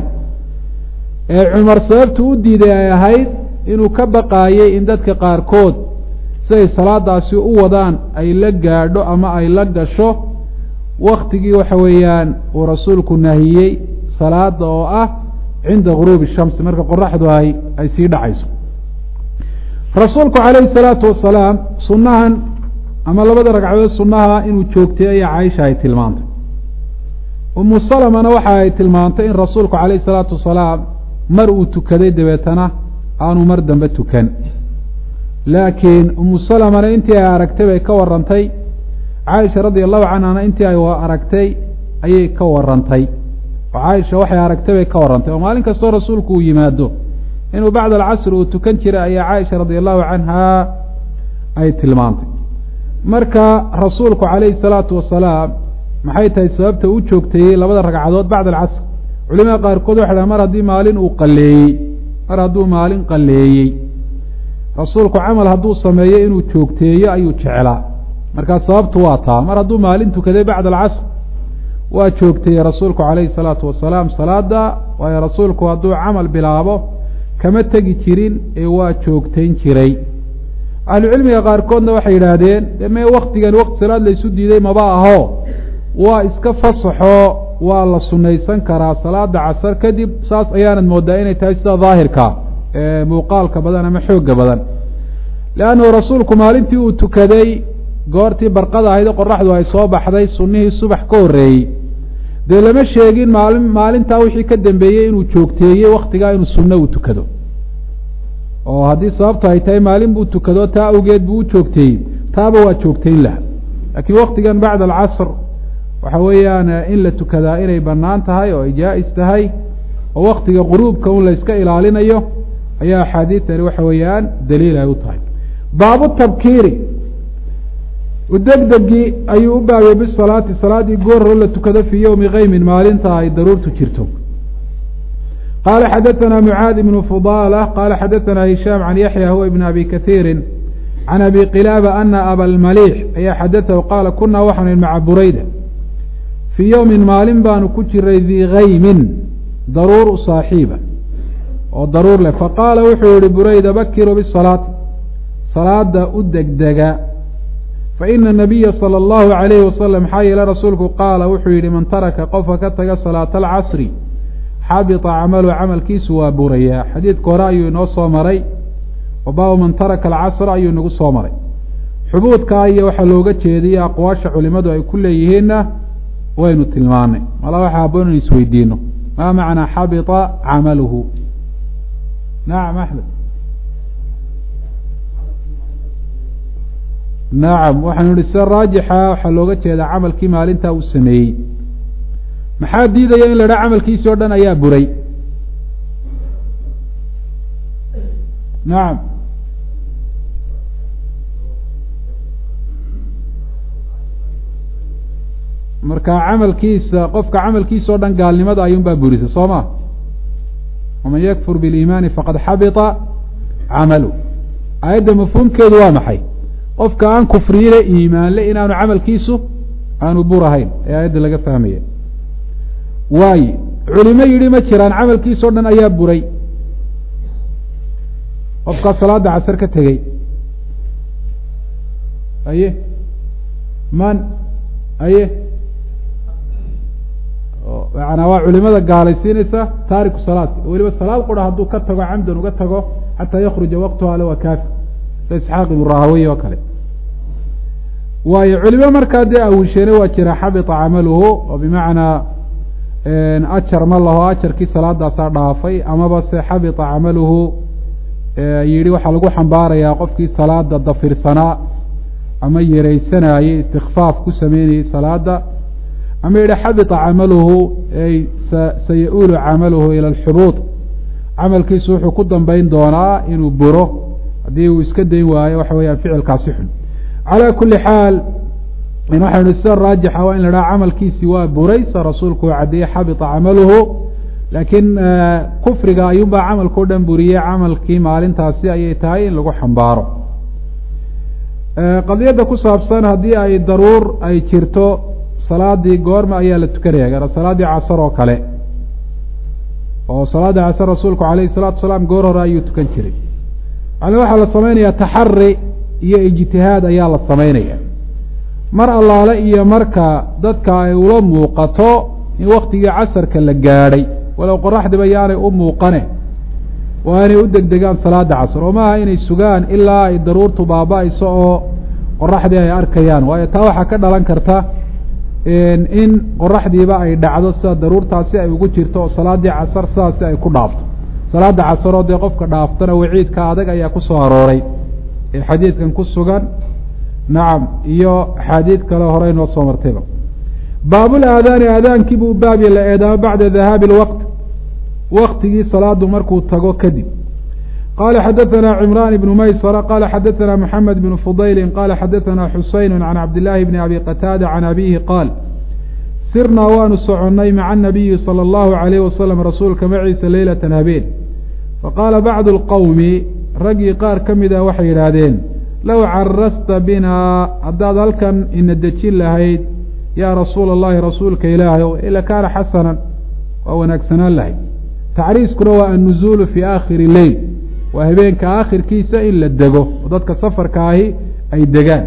ee cumar sababtu u diiday ay ahayd inuu ka baqaayey in dadka qaarkood siday salaadaasi u wadaan ay la gaadho ama ay la gasho waktigii waxa weeyaan uu rasuulku nahiyey salaada oo ah cinda guruubi shamsi marka qoraxdu ay ay sii dhacayso rasuulku calayhi salaatu wasalaam sunnahan ama labada ragcadood sunnaha inuu joogtay ayaa caaisha ay tilmaantay umu salamana waxa ay tilmaantay in rasuulku calayhi salaatu wasalaam mar uu tukaday dabeetana aanu mar dambe tukan laakiin umu salamana intii ay aragtay bay ka warantay caaisha radia allahu canhana intii ay aragtay ayay ka warantay oo caaisha waxay aragtay bay ka warantay oo maalin kastoo rasuulku uu yimaado inuu bacda alcasr uu tukan jiray ayaa caaisha radia allahu canha ay tilmaantay marka rasuulku calayhi salaatu wasalaam maxay tahay sababta u joogteeyey labada ragcadood bacda alcasr culimada qaarkood waxay dhahan mar haddii maalin uu qaleeyey mar hadduu maalin qaleeyey rasuulku camal hadduu sameeyo inuu joogteeyo ayuu jeclaa markaa sababtu waa taa mar hadduu maalin tukaday bacda alcasr waa joogteeyey rasuulku calayhi salaatu wasalaam salaada waayo rasuulku hadduu camal bilaabo kama tegi jirin ee waa joogtayn jiray ahlucilmiga qaarkoodna waxay yidhaahdeen de mee waktigan wakti salaad laysu diiday maba aho waa iska fasaxo waa la sunaysan karaa salaada casar kadib saas ayaanad moodaa inay tahay sida daahirka ee muuqaalka badan ama xooga badan leannahu rasuulku maalintii uu tukaday goortii barqada ahayd qoraxdu ay soo baxday sunnihii subax ka horreeyey dee lama sheegin maalin maalintaa wixii ka dambeeyey inuu joogteeyey waktigaa inuu sunno uu tukado oo haddii sababtu ay tahay maalin buu tukado taa awgeed buu u joogteeyey taaba waa joogtayn laha laakiin waktigan bacda alcasr waxa weeyaan in la tukadaa inay bannaan tahay oo ay jaa-is tahay oo waktiga quruubka un layska ilaalinayo ayaa axaadiidtani waxa weeyaan daliil ay u tahay baabu tabkiiri udegdegii ayuu u baabiyey bisalaati salaaddii goorro la tukado fii yowmi keymin maalinta ay daruurtu jirto qala xadaثna mعاad بن فضالة qala xadaثna هiشhام عن yaحyى huwa بن abi kaثيiri عan abi qilاaba ana aba اlmalيح ayaa xadaثahu qaala kuna waxaan maca burayda fii yowmi maalin baanu ku jiray dii kaymin daruur saaxiiba oo daruur leh faqaala wuxuu yihi burayda bakiruu bالصalaati salaada u degdega faina الnabiya salى الlahu عalayhi wasalam maxaa yeele rasuulku qaala wuxuu yihi man taraka qofka ka taga salaaة اlcasri xabita camaluhu camalkiisu waa burayaa xadiidka hore ayuu inoo soo maray oo baabu man taraka alcasra ayuu inagu soo maray xubuudkaa iyo waxaa looga jeediyay aqwaasha culimadu ay ku leeyihiinna waynu tilmaanay mala waxa haboon inu isweydiino maa macnaa xabita camaluhu nacam axmed nacam waxaanu ihi sida raajixa waxaa looga jeedaa camalkii maalintaa uu sameeyey maxaa diidaya in la idhaha camalkiisi o dhan ayaa buray nacam marka camalkiisa qofka camalkiisa o dhan gaalnimada ayuunbaa burisa soo ma waman yakfur biliimaani faqad xabita camalu aayadda mafhuumkeedu waa maxay qofka aan kufriyile iimaanle inaanu camalkiisu aanu burahayn ee aayadda laga fahmaya waaye culimo yidhi ma jiraan camalkiisa o dhan ayaa buray qofkaa salaada casar ka tegey aye man aye macanaa waa culimada gaalaysiinaysa taariku salaadka weliba salaad qura hadduu ka tago camdan uga tago xataa yakruja waqtuha le waa kaafi sa isxaaq ibnu rahawiy oo kale waayo culimo markaa dee awisheene waa jira xabita camaluhu oo bimacnaa ajar ma laho ajarkii salaadaasaa dhaafay amaba se xabita camaluhu yidhi waxaa lagu xambaarayaa qofkii salaada dafirsanaa ama yeraysanayey istikfaaf ku sameynayey salaada ama yidhi xabita camaluhu ay saya-uulu camaluhu ila alxubuud camalkiisu wuxuu ku dambeyn doonaa inuu buro haddii uu iska dayn waayo waxa weeyaan ficilkaasi xun calaa kuli xaal waxaynu sida raajixa waa in la dhaha camalkiisi waa buraysa rasuulku waa caddeeyey xabita camaluhu laakiin kufriga ayuunbaa camalkao dhan buriyey camalkii maalintaasi ayay tahay in lagu xambaaro qadiyadda ku saabsan haddii ay daruur ay jirto salaadii goorma ayaa la tukanaya gaara salaaddii casar oo kale oo salaaddii casar rasuulku calayhi salaatu wasalaam goor hore ayuu tukan jiray yani waxaa la samaynayaa taxari iyo ijtihaad ayaa la samaynaya mar allaale iyo marka dadka ay ula muuqato in waktigii casarka la gaadhay walow qoraxdiba yaanay u muuqane waa inay u degdegaan salaada casr oo maaha inay sugaan ilaa ay daruurtu baaba-ayso oo qoraxdii ay arkayaan waayo taa waxaa ka dhalan karta in qoraxdiiba ay dhacdo sida daruurtaasi ay ugu jirto oo salaaddii casar sidaasi ay ku dhaafto salaada casaroo dee qofka dhaaftana waciidka adag ayaa ku soo arooray ee xadiidkan ku sugan nacam iyo axaadiid kale horey noo soo martayba baabul aadaani aadaankii buu baabya la eedaamo bacda dahaabi lwaqt waktigii salaadu markuu tago kadib qala xadaثna cimran bn maysra qala xadaثna mxamed bn fudayli qala xadaثna xuseyn can cabdillaahi bni abi qataada can abihi qaal sirnaa waanu soconnay maca nabiyi salى اllahu عalayh wasalam rasuulka maciisa leylata habeen faqaala bacdu اlqowmi raggii qaar ka mid ah waxay yidhaahdeen low carasta binaa haddaad halkan ina dejin lahayd yaa rasuula اllahi rasuulka ilaahay ila kaana xasanan waa wanaagsanaan lahayd tacriiskuna waa annuzuulu fii aakhiri leyl waa habeenka aakhirkiisa in la dego oo dadka safarka ahi ay degaan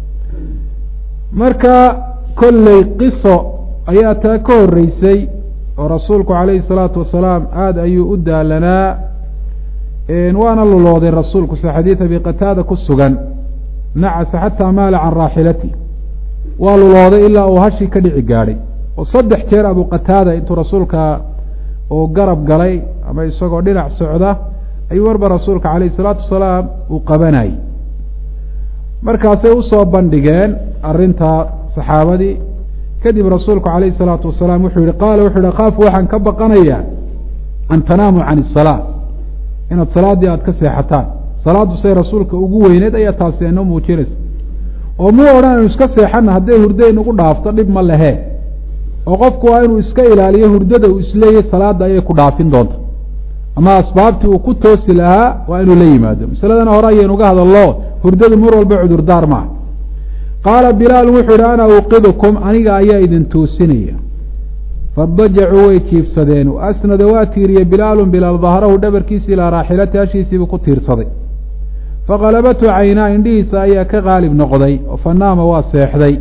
marka kolley qiso ayaa taa ka horreysay oo rasuulku calayhi salaatu wasalaam aada ayuu u daalanaa waana lulooday rasuulku sida xadiid abi qataada ku sugan nacasa xataa maala can raaxilati waa lulooday ilaa uu hashii ka dhici gaadhay oo saddex jeer abu qataada intuu rasuulka uu garab galay ama isagoo dhinac socda ayuu marba rasuulka calayhi salaatu wasalaam uu qabanayay markaasay usoo bandhigeen arrintaa saxaabadii kadib rasuulku calayhi salaatu wasalaam wuxuu yihi qaala wuxuu yihi khaafu waxaan ka baqanayaa an tanaamu can isalaa inaad salaaddii aada ka seexataan salaaddu say rasuulka ugu weyneed ayaa taasi inoo muujinaysa oo muu odhan aynu iska seexana hadday hurdo inugu dhaafto dhib ma lehee oo qofku waa inuu iska ilaaliyo hurdada uu isleeyahy salaadda ayay ku dhaafin doonta ama asbaabtii uu ku toosi lahaa waa inuu la yimaado masaladana hore ayaynuga hadallo hurdadu mar walba cudurdaar maaha qaala bilaalu wuxuu yihi ana uqidukum aniga ayaa idin toosinaya fadajacuu way jiifsadeen asnada waa tiiriye bilaalun bilaal dahrahu dhabarkiisi ilaa raaxilati hashiisiibuu ku tiirsaday faqalabatu caynaa indhihiisa ayaa ka qaalib noqday oo fanaama waa seexday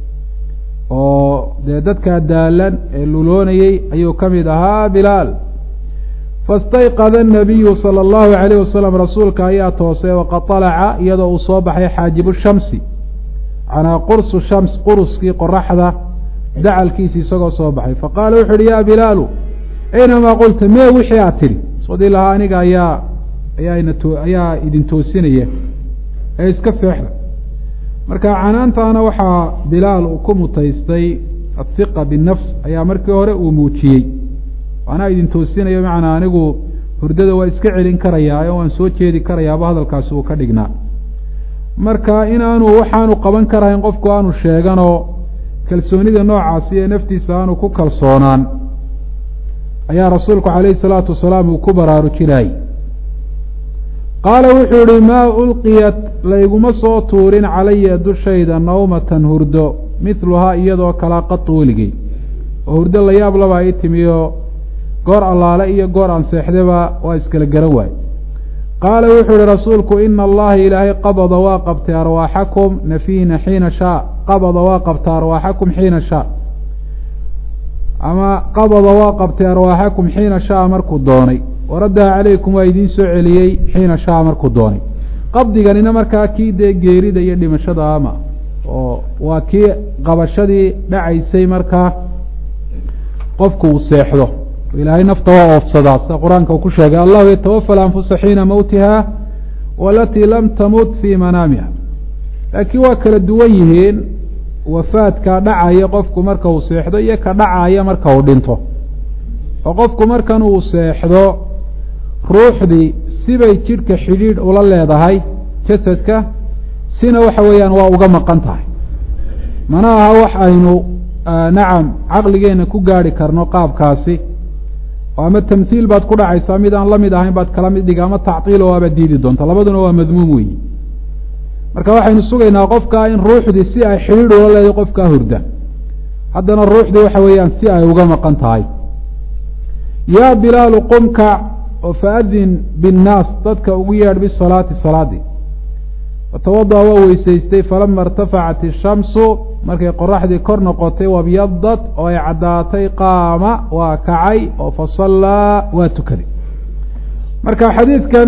oo dee dadkaa daalan ee luloonayey ayuu ka mid ahaa bilaal fastayqada anabiyu sala allahu calayh wasalam rasuulka ayaa toosay waqad alaca iyadoo uu soo baxay xaajibu shamsi canaa qursu shams quruskii qoraxda dacalkiisi isagoo soo baxay faqaala wuxu uhi yaa bilaalu aynamaa qulta mee wixii aad tidhi sodii lahaa aniga ayaa ayaana to ayaa idin toosinaya ee iska seexda marka canaantaana waxaa bilaal uu ku mutaystay athiqa binafs ayaa markii hore uu muujiyey anaa idin toosinayo macnaa anigu hurdada waa iska celin karayaa oo waan soo jeedi karayaaba hadalkaasi uu ka dhignaa marka inaanu waxaanu qaban karahayn qofku aanu sheeganoo kalsoonida noocaasi ee naftiisa aanu ku kalsoonaan ayaa rasuulku calayhi salaatu wasalaam uu ku baraarujinayay qaala wuxuu yihi maa ulqiyat layguma soo tuurin calaya dushayda nawmatan hurdo midluhaa iyadoo kalaa qatu weligey oo hurdo la yaab labaa ii timiyo goor allaale iyo goor aan seexdaba waa iskala garan waay qaala wuxuu yihi rasuulku ina allaha ilaahay qabada waa qabtay arwaaxakum nafiina xiina shaa qabada waa qabtay arwaaxakum xiina shaa ama qabada waa qabtay arwaaxakum xiina shaa markuu doonay waraddaha calaykum waa idiin soo celiyey xiina shaa markuu doonay qabdiganina markaa kii dee geerida iyo dhimashada ama oo waa kii qabashadii dhacaysay markaa qofku uu seexdo ilaahay nafta waa oofsadaa sida qur-aanka uu ku sheegay allahu yatawafa alanfusa xiina mowtiha walatii lam tamut fii manaamiha laakiin waa kala duwan yihiin wafaadka dhacaya qofku marka uu seexdo iyo ka dhacaya marka uu dhinto oo qofku markan uu seexdo ruuxdii sibay jidhka xidhiidh ula leedahay jasadka sina waxa weeyaan waa uga maqan tahay mana aha wax aynu nacam caqligeenna ku gaari karno qaabkaasi oo ama tamhiil baad ku dhacaysaa mid aan la mid ahayn baad kala mid dhiga ama tactiil oo abaad diidi doonta labaduna waa madmuum weyi marka waxaynu sugaynaa qofkaa in ruuxdii si ay xidhiidh ula leedahay qofkaa hurda haddana ruuxdii waxa weeyaan si ay uga maqan tahay yaa bilaalu qumka oo faadin binnaas dadka ugu yeedh bisalaati salaadii watawada'a waa weysaystay falama irtafacat ishamsu markay qoraxdii kor noqotay wabyadat oo ay caddaatay qaama waa kacay oo fasallaa waa tukaday marka xadiidkan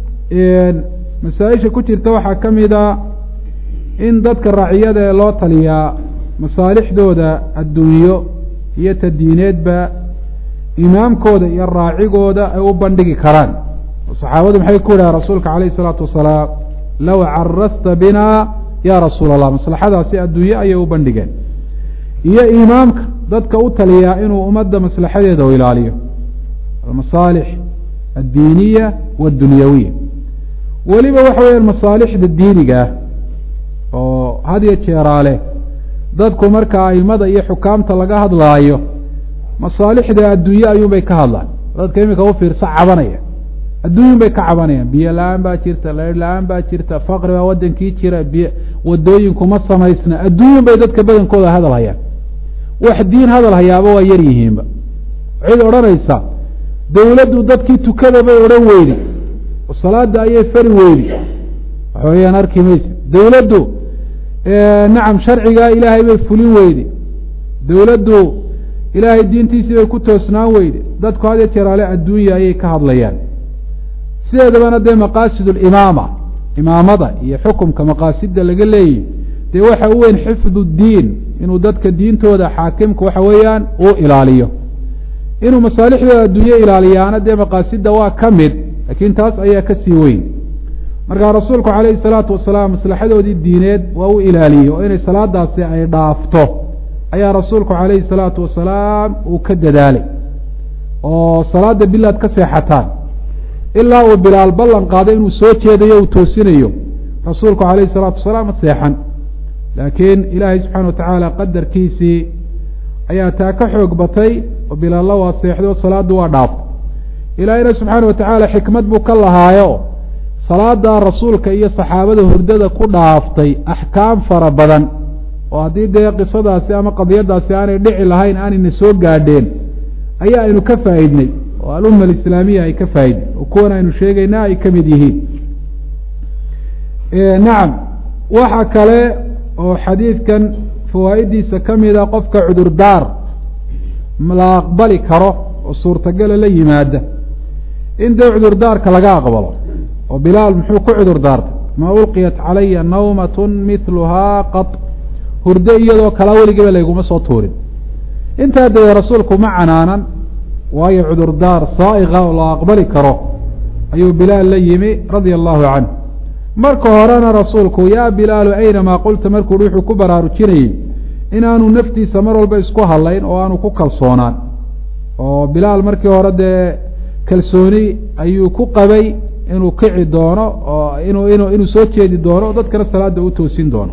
masaa-isha ku jirta waxaa ka mid a in dadka raaciyada ee loo taliyaa masaalixdooda adduunyo iyo tadiineedba imaamkooda iyo raacigooda ay u bandhigi karaan saxaabadu maxay ku yidhaha rasuulka calayh isalaatu wasalaam low carasta bina ya rasuula allah maslaxadaasi adduunye ayay u bandhigeen iyo imaamka dadka u taliyaa inuu ummadda maslaxadeeda u ilaaliyo almasaalix addiiniya waddunyawiya weliba waxa weeyaan masaalixda diiniga ah oo had iyo jeeraale dadku marka aimada iyo xukaamta laga hadlaayo masaalixda adduunye ayuunbay ka hadlaan dadka iminka u fiirsa cabanaya adduunyun bay ka cabanayaan biyo la-aan baa jirta leer la-aan baa jirta faqri baa wadankii jira biy wadooyinkuma samaysna adduunyun bay dadka badankooda hadal hayaan wax diin hadal hayaaba waa yar yihiinba waxayd odhanaysaa dawladdu dadkii tukada bay odhan weydi oo salaada ayay fari weydi waxa weeyaan arki maysa dawladdu nacam sharcigaa ilaahay bay fulin weydi dawladdu ilaahay diintiisii bay ku toosnaan weyde dadku had iyo jeeraale adduunya ayay ka hadlayaan sideedabana dee maqaasid limaama imaamada iyo xukumka maqaasidda laga leeyahy dee waxa u weyn xifdu diin inuu dadka diintooda xaakimka waxa weeyaan uu ilaaliyo inuu masaalixdooda adduunye ilaaliyaana dee maqaasidda waa ka mid laakiin taas ayaa kasii weyn markaa rasuulku calayhi salaatu wasalaam maslaxadoodii diineed waa u ilaaliyey oo inay salaadaasi ay dhaafto ayaa rasuulku calayhi salaatu wasalaam uu ka dadaalay oo salaada bilaad ka seexataan ilaa uu bilaal ballan qaaday inuu soo jeedayo uu toosinayo rasuulku calayhi salaatu wasalaam ma seexan laakiin ilaahay subxaana wa tacaala qadarkiisii ayaa taa ka xoog batay oo bilaalla waa seexday oo salaaddu waa dhaaftay ilaahayna subxaana wa tacaala xikmad buu ka lahaayo salaada rasuulka iyo saxaabada hurdada ku dhaaftay axkaam fara badan oo haddii dee qisadaasi ama qadiyadaasi aanay dhici lahayn aanayna soo gaadheen ayaa aynu ka faa'iidnay oo alumma alislaamiya ay ka faa'iidnay oo kuwan aynu sheegaynaa ay ka mid yihiin nacam waxa kale oo xadiidkan fawaa'idiisa ka mida qofka cudurdaar la aqbali karo oo suurtagala la yimaada in dee cudurdaarka laga aqbalo oo bilaal muxuu ku cudur daartay maa ulqiyat calaya nawmatun mithluhaa qad hurdo iyadoo kalaa weligiiba layguma soo tuurin intaa dee rasuulku ma canaanan waayo cudurdaar saa'iqa oo la aqbali karo ayuu bilaal la yimi radia allahu canh marka horena rasuulku yaa bilaalu aynamaa qulta markuu wuxuu ku baraarujinayey inaanu naftiisa mar walba isku hadlayn oo aanu ku kalsoonaan oo bilaal markii hore dee kalsooni ayuu ku qabay inuu kici doono oo inuu inu inuu soo jeedi doono o dadkana salaada u toosin doono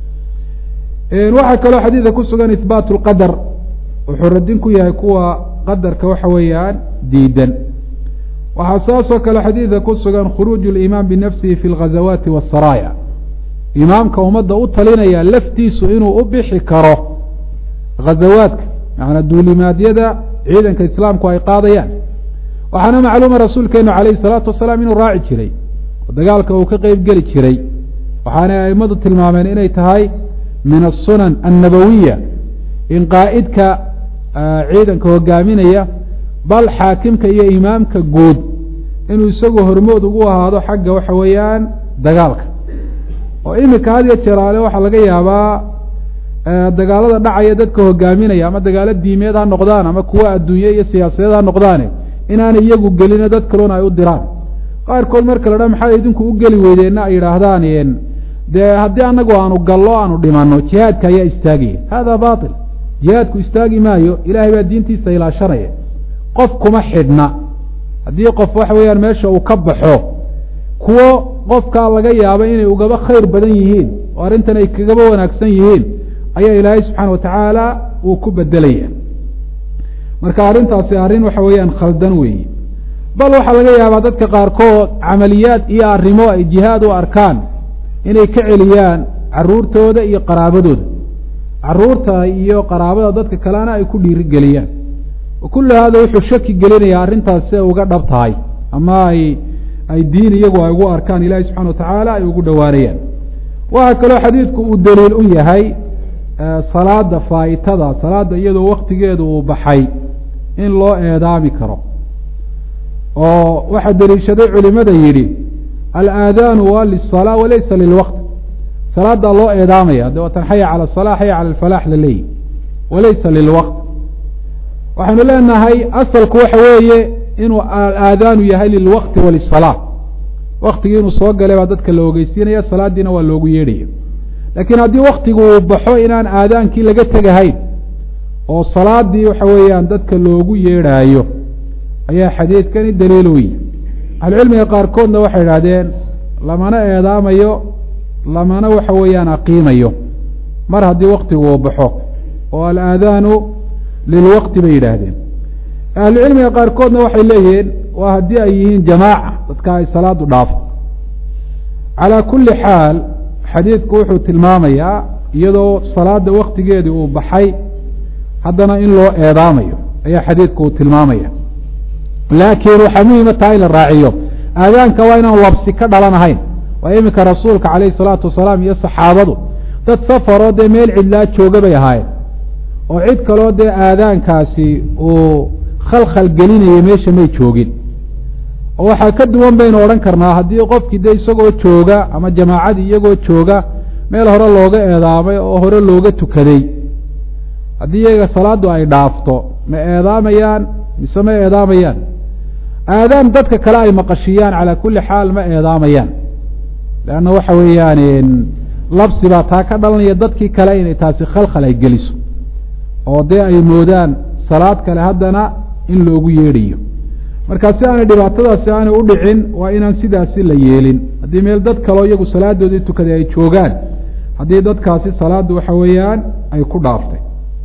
waxaa kaloo xadiidka ku sugan ihbaat lqadar wuxuu radin ku yahay kuwa qadarka waxa weeyaan diidan waxaa saasoo kale xadiidka ku sugan khuruuju limaam binafsihi fi lghazawaati wasaraaya imaamka ummadda u talinaya laftiisu inuu u bixi karo ghazawaadka macanaa duulimaadyada ciidanka islaamku ay qaadayaan waxaana macluuma rasuulkeenu calayhi salaatu wasalaam inuu raaci jiray oo dagaalka uu ka qeyb geli jiray waxaanay aimadu tilmaameen inay tahay min asunan annabawiya in qaa'idka ciidanka hogaaminaya bal xaakimka iyo imaamka guud inuu isagu hormood ugu ahaado xagga waxa weeyaan dagaalka oo iminka had iyo jeeraale waxaa laga yaabaa dagaalada dhacaya dadka hogaaminaya ama dagaalo diimeed ha noqdaan ama kuwa adduunye iyo siyaasadeed ha noqdaane inaanay iyagu gelino dad kaluna ay u diraan qaarkood marka la dha maxaa idinku u geli weydeenna ay yidhaahdaan dee haddii anagu aanu gallo aanu dhimano jihaadka ayaa istaagaya hada bail jihaadku istaagi maayo ilahay baa diintiisa ilaashanaya qof kuma xidhna haddii qof waxa weeyaan meesha uu ka baxo kuwo qofkaa laga yaaba inay ugaba khayr badan yihiin oo arrintan ay kagaba wanaagsan yihiin ayaa ilaahay subxaana watacaala uu ku bedelaya marka arrintaasi arrin waxa weeyaan khaldan weeye bal waxaa laga yaabaa dadka qaarkood camaliyaad iyo arrimo ay jihaad u arkaan inay ka celiyaan caruurtooda iyo qaraabadooda caruurta iyo qaraabada dadka kalena ay ku dhiirigeliyaan wa kullu hada wuxuu shaki gelinayaa arrintaas si ay uga dhab tahay ama ay ay diin iyagu ay ugu arkaan ilahi subxana watacaala ay ugu dhowaanayaan waxaa kaloo xadiidku uu daliil u yahay salaada faa'itada salaada iyadoo waktigeedu uu baxay in loo eedaami karo oo waxaa deliishaday culimada yidhi alaadaanu waa liلsalaa walaysa lilwaqt salaadaa loo eedaamaya de watan xaya cala الsalaa xaya cala alfalaax la leeyihi walaysa lilwaqt waxaynu leenahay asalku waxa weeye inuu alaadaanu yahay lilwaqti walisalaa waktigii inuu soo galay baa dadka la ogeysiinaya salaadiina waa loogu yeedhaya laakiin haddii waktigu uu baxo inaan aadaankii laga tegahayn oo salaadii waxa weeyaan dadka loogu yeedhaayo ayaa xadiidkani daliil u yihi ahlucilmiga qaarkoodna waxay idhahdeen lamana eedaamayo lamana waxa weeyaan aqiimayo mar haddii waktigu uu baxo oo alaadaanu lilwaqti bay yidhaahdeen ahlucilmiga qaarkoodna waxay leeyihiin waa haddii ay yihiin jamaaca dadka ay salaadu dhaafto calaa kulli xaal xadiidku wuxuu tilmaamayaa iyadoo salaada waktigeedii uu baxay haddana in loo eedaamayo ayaa xadiidku uu tilmaamaya laakiin waxaa muhima taha in la raaciyo aadaanka waa inaan labsi ka dhalanahayn waa iminka rasuulka calayhi salaatu wasalaam iyo saxaabadu dad safaroo dee meel cidlaa jooga bay ahaayeen oo cid kaloo dee aadaankaasi uu khalkhal gelinaya meesha may joogin oo waxaa ka duwan baynu odhan karnaa haddii qofkii dee isagoo jooga ama jamaacadii iyagoo jooga meel hore looga eedaamay oo hore looga tukaday haddii iyaga salaaddu ay dhaafto ma eedaamayaan mise ma eedaamayaan aadaan dadka kale ay maqashiyaan calaa kulli xaal ma eedaamayaan leanna waxa weeyaan labsi baa taa ka dhalanaya dadkii kale inay taasi khalkhal ay geliso oo dee ay moodaan salaad kale haddana in loogu yeedhayo marka si aanay dhibaatadaasi aanay u dhicin waa inaan sidaasi la yeelin haddii meel dad kaleo iyagu salaadoodii tukaday ay joogaan haddii dadkaasi salaaddu waxa weeyaan ay ku dhaaftay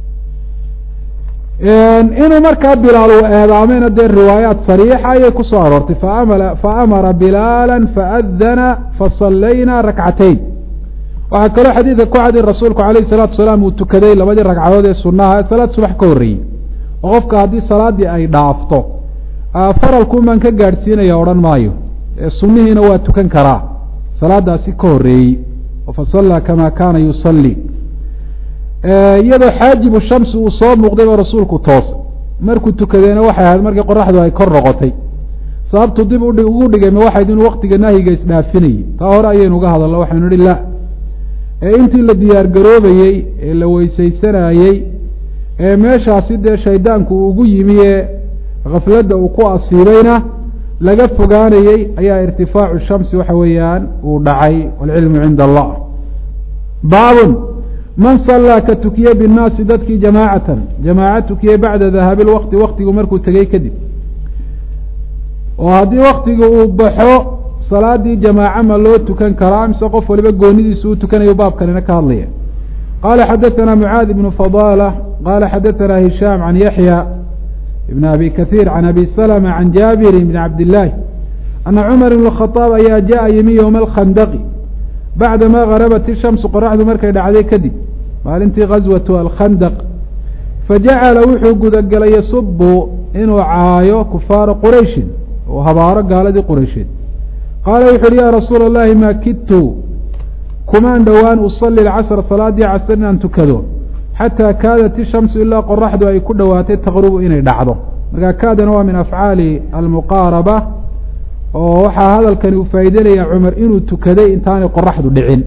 inuu markaa bilaal uu eedaameyna dee riwaayaat sariixa ayay ku soo aroortay faamala faamara bilaala faadana fasallayna rakcatayn waxaa kaloo xadiidka ku cadi rasuulku alayh salaatu salaam uu tukaday labadii ragcadood ee sunaha salaad subax ka horreeyey oo qofka haddii salaadii ay dhaafto faralkuun baan ka gaadhsiinaya odhan maayo sunnihiina waa tukan karaa salaadaasi ka horreeyey fasallaa kama kaana yusalli iyadoo xaajibu shamsi uu soo muuqday ba rasuulku toosay markuu tukadeena waxay ahayd markii qoraxdu ay kor noqotay sababtu dib ugu dhigay ma waxayd inuu waktiga nahyiga isdhaafinayey taa hore ayaynu uga hadalno waxaynu ihi la ee intii la diyaar garoobayey ee la weysaysanayey ee meeshaasi dee shaydaanku ugu yimi ee khafladda uu ku asiibayna laga fogaanayey ayaa irtifaacu shamsi waxa weeyaan uu dhacay waalcilmu cinda allah baabun man sallaa ka tukiye binnaasi dadkii jamaacatan jamaaca tukiyey bacda dahaabi lwaqti waktigu markuu tegey kadib oo haddii waktiga uu baxo salaadii jamaaca ma loo tukan karaa mise qof waliba goonidiisa uu tukanayo baabkanina ka hadlaya qaala xadaثana mucaad ibnu fadala qaala xadaثana hishaam can yaxya ibn abi kahiir can abi salma can jaabiri bn cabdillaahi ana cumar ibn khaaab ayaa jaءa yimi ywma alkhandaqi bacdama garabat ishamsu qoraxdu markay dhacday kadib maalintii gaswatu alkhandaq fajacala wuxuu gudagelay yasubu inuu caayo kufaara qurayshin oo habaaro gaaladii quraysheed qaala wuxu uhi yaa rasuula اllahi ma kidtu kumaan dhowaan usali lcasr salaadii casr inaan tukado xataa kaadat ishamsu ilaa qoraxdu ay ku dhowaatay taqrubu inay dhacdo markaa kaadana waa min afcaali almuqaaraba oo waxaa hadalkani uu faa'ideynaya cumar inuu tukaday intaanay qoraxdu dhicin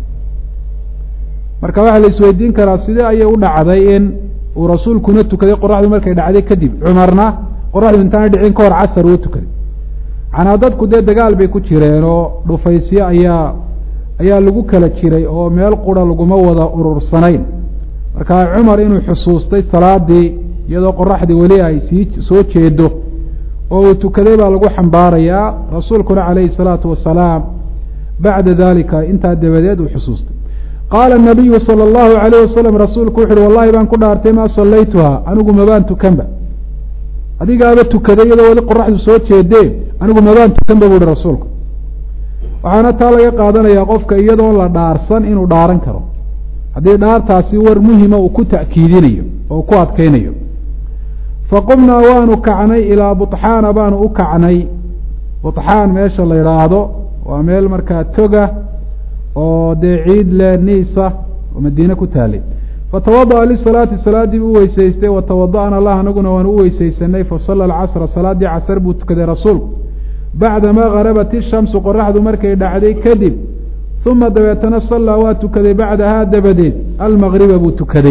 marka waxaa la isweydiin karaa sidee ayay u dhacday in uu rasuulkuna tukaday qoraxdu markay dhacday kadib cumarna qoraxdu intaanay dhicin ka hor casar uu tukaday macnaa dadku dee dagaal bay ku jireen oo dhufaysyo ayaa ayaa lagu kala jiray oo meel qura laguma wada urursanayn markaa cumar inuu xusuustay salaadii iyadoo qoraxdii weli ay sii soo jeedo oo uu tukaday baa lagu xambaarayaa rasuulkuna calayhi salaatu wasalaam bacda dalika intaa dabadeed uu xusuustay qaala nabiyu sala allahu alayh wasalam rasuulku wuxu uhi wallahi baan ku dhaartay maa sallaytuha anigu mabaan tukanba adigaaba tukaday iyadoo weli qoraxdu soo jeedee anigu mabaan tukanba bu uhi rasuulku waxaana taa laga qaadanayaa qofka iyadoon la dhaarsan inuu dhaaran karo haddii dhaartaasi war muhima uu ku ta'kiidinayo oo ku adkaynayo faqumnaa waanu kacnay ilaa buطxaana baanu u kacnay buطxaan meesha la yidhaahdo waa meel markaa toga oo dee ciid le niisa oo madiine ku taalay fatawada'a lisalaati salaaddii buu u weysaystay watawada'na lah anaguna waan u weysaysanay fasala alcasra salaaddii casar buu tukaday rasuulku bacdamaa garabat ishamsu qoraxdu markay dhacday kadib uma dabeetana sallaa waa tukaday bacdahaa dabadeed almagriba buu tukaday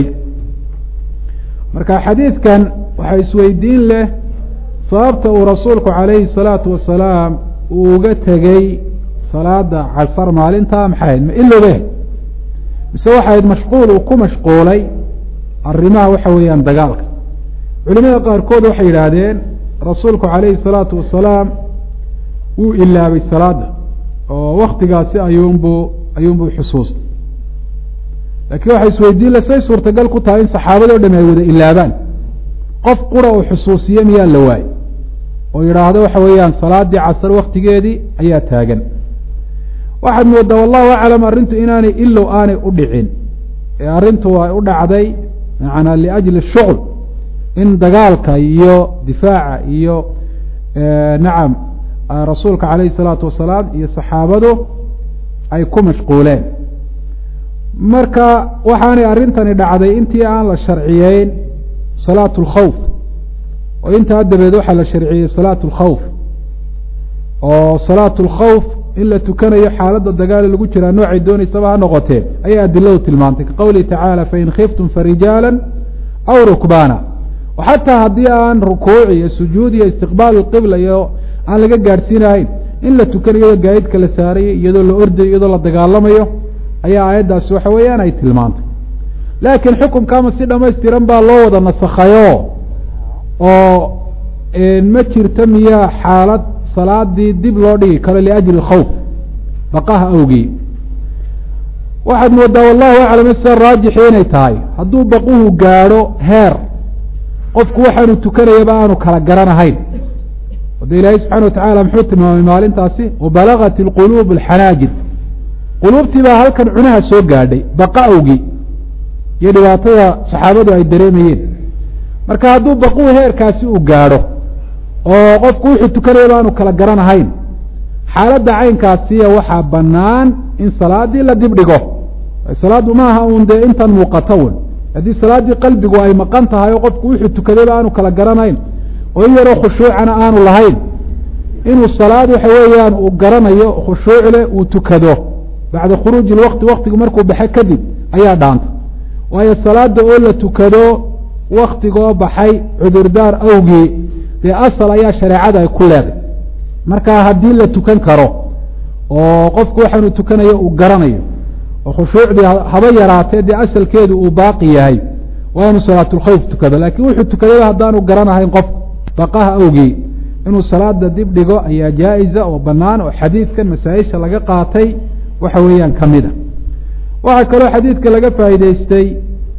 marka xadiidkan waxaa isweydiin leh sababta uu rasuulku calayhi salaatu wasalaam uu uga tegey salaada casar maalintaa maxay ahayd ma ilobe mise waxay ahayd mashquul uu ku mashquulay arrimaha waxa weeyaan dagaalka culimada qaarkood waxay yidhaahdeen rasuulku calayhi salaatu wasalaam wuu ilaabay salaada oo waktigaasi ayuunbuu ayuunbuu xusuustay laakiin waxay isweydiin le say suurtagal ku tahay in saxaabadoo dham ay wada ilaabaan qof qura uu xusuusiye miyaa la waayey oo yidhaahdo waxa weeyaan salaadii casar waktigeedii ayaa taagan waxaad moodaa wallahu aclam arrintu inaanay ilow aanay u dhicin ee arrintu ay u dhacday macanaa liajli shucl in dagaalka iyo difaaca iyo nacam rasuulka calayhi salaatu wasalaam iyo saxaabadu ay ku mashquuleen marka waxaanay arrintani dhacday intii aan la sharciyeyn salaatu lkhawf oo intaa dabeed waxaa la sharciyey salaatu lkhawf oo salaatu lkhawf in la tukanayo xaaladda dagaali lagu jiraa noocay doonaysaba ha noqotee ayay adiladu tilmaantay ka qowlihi tacaala fain khiftum farijaala aw rukbaana oo xataa haddii aan rukuuc iyo sujuud iyo istiqbaal qibla iyo aan laga gaadhsiinahayn in la tukanayo iyadoo gaadidka la saarayo iyadoo la ordayo iyadoo la dagaalamayo ayaa aayaddaasi waxa weeyaan ay tilmaantay laakiin xukumkaama si dhamaystiran baa loo wada nasakhayo oo ma jirto miyaa xaalad salaadii dib loo dhigi karo liajli khawf baqaha awgii waxaad moodaa wallahu aclam sida raajixi inay tahay hadduu baquhu gaadho heer qofku waxaanu tukanayaba aanu kala garanahayn o de ilaahay subxana watacala muxuu tilmaamay maalintaasi wabalagat ilquluub alxanaajir quluubtii baa halkan cunaha soo gaadhay baqa awgii iyo dhibaatada saxaabadu ay dareemayeen marka hadduu baquhu heerkaasi uu gaadho oo qofku wuxuu tukanayaba aanu kala garanahayn xaaladda caynkaasiya waxaa bannaan in salaadii la dib dhigo salaaddu maaha uun dee intan muuqato un haddii salaaddii qalbigu ay maqan tahay oo qofku wuxuu tukadayba aanu kala garanayn oo in yaroo khushuucana aanu lahayn inuu salaad waxa weeyaan uu garanayo khushuucle uu tukado bacda khuruuji lwaqti waktigu markuu baxe kadib ayaa dhaanta waayo salaada oo la tukado waktigoo baxay cudurdaar awgii dee asal ayaa shareecada ay ku leeday marka haddii la tukan karo oo qofku waxaanu tukanayo uu garanayo oo khushuucdii haba yaraatee dee asalkeedu uu baaqi yahay waa inuu salaatulkhawf tukado laakiin wuxuu tukadayba haddaanu garanahayn qofku baqaha awgii inuu salaada dib dhigo ayaa jaa-isa oo bannaan oo xadiidkan masaa-isha laga qaatay waxa weeyaan ka mid a waxaa kaloo xadiidka laga faa'iideystay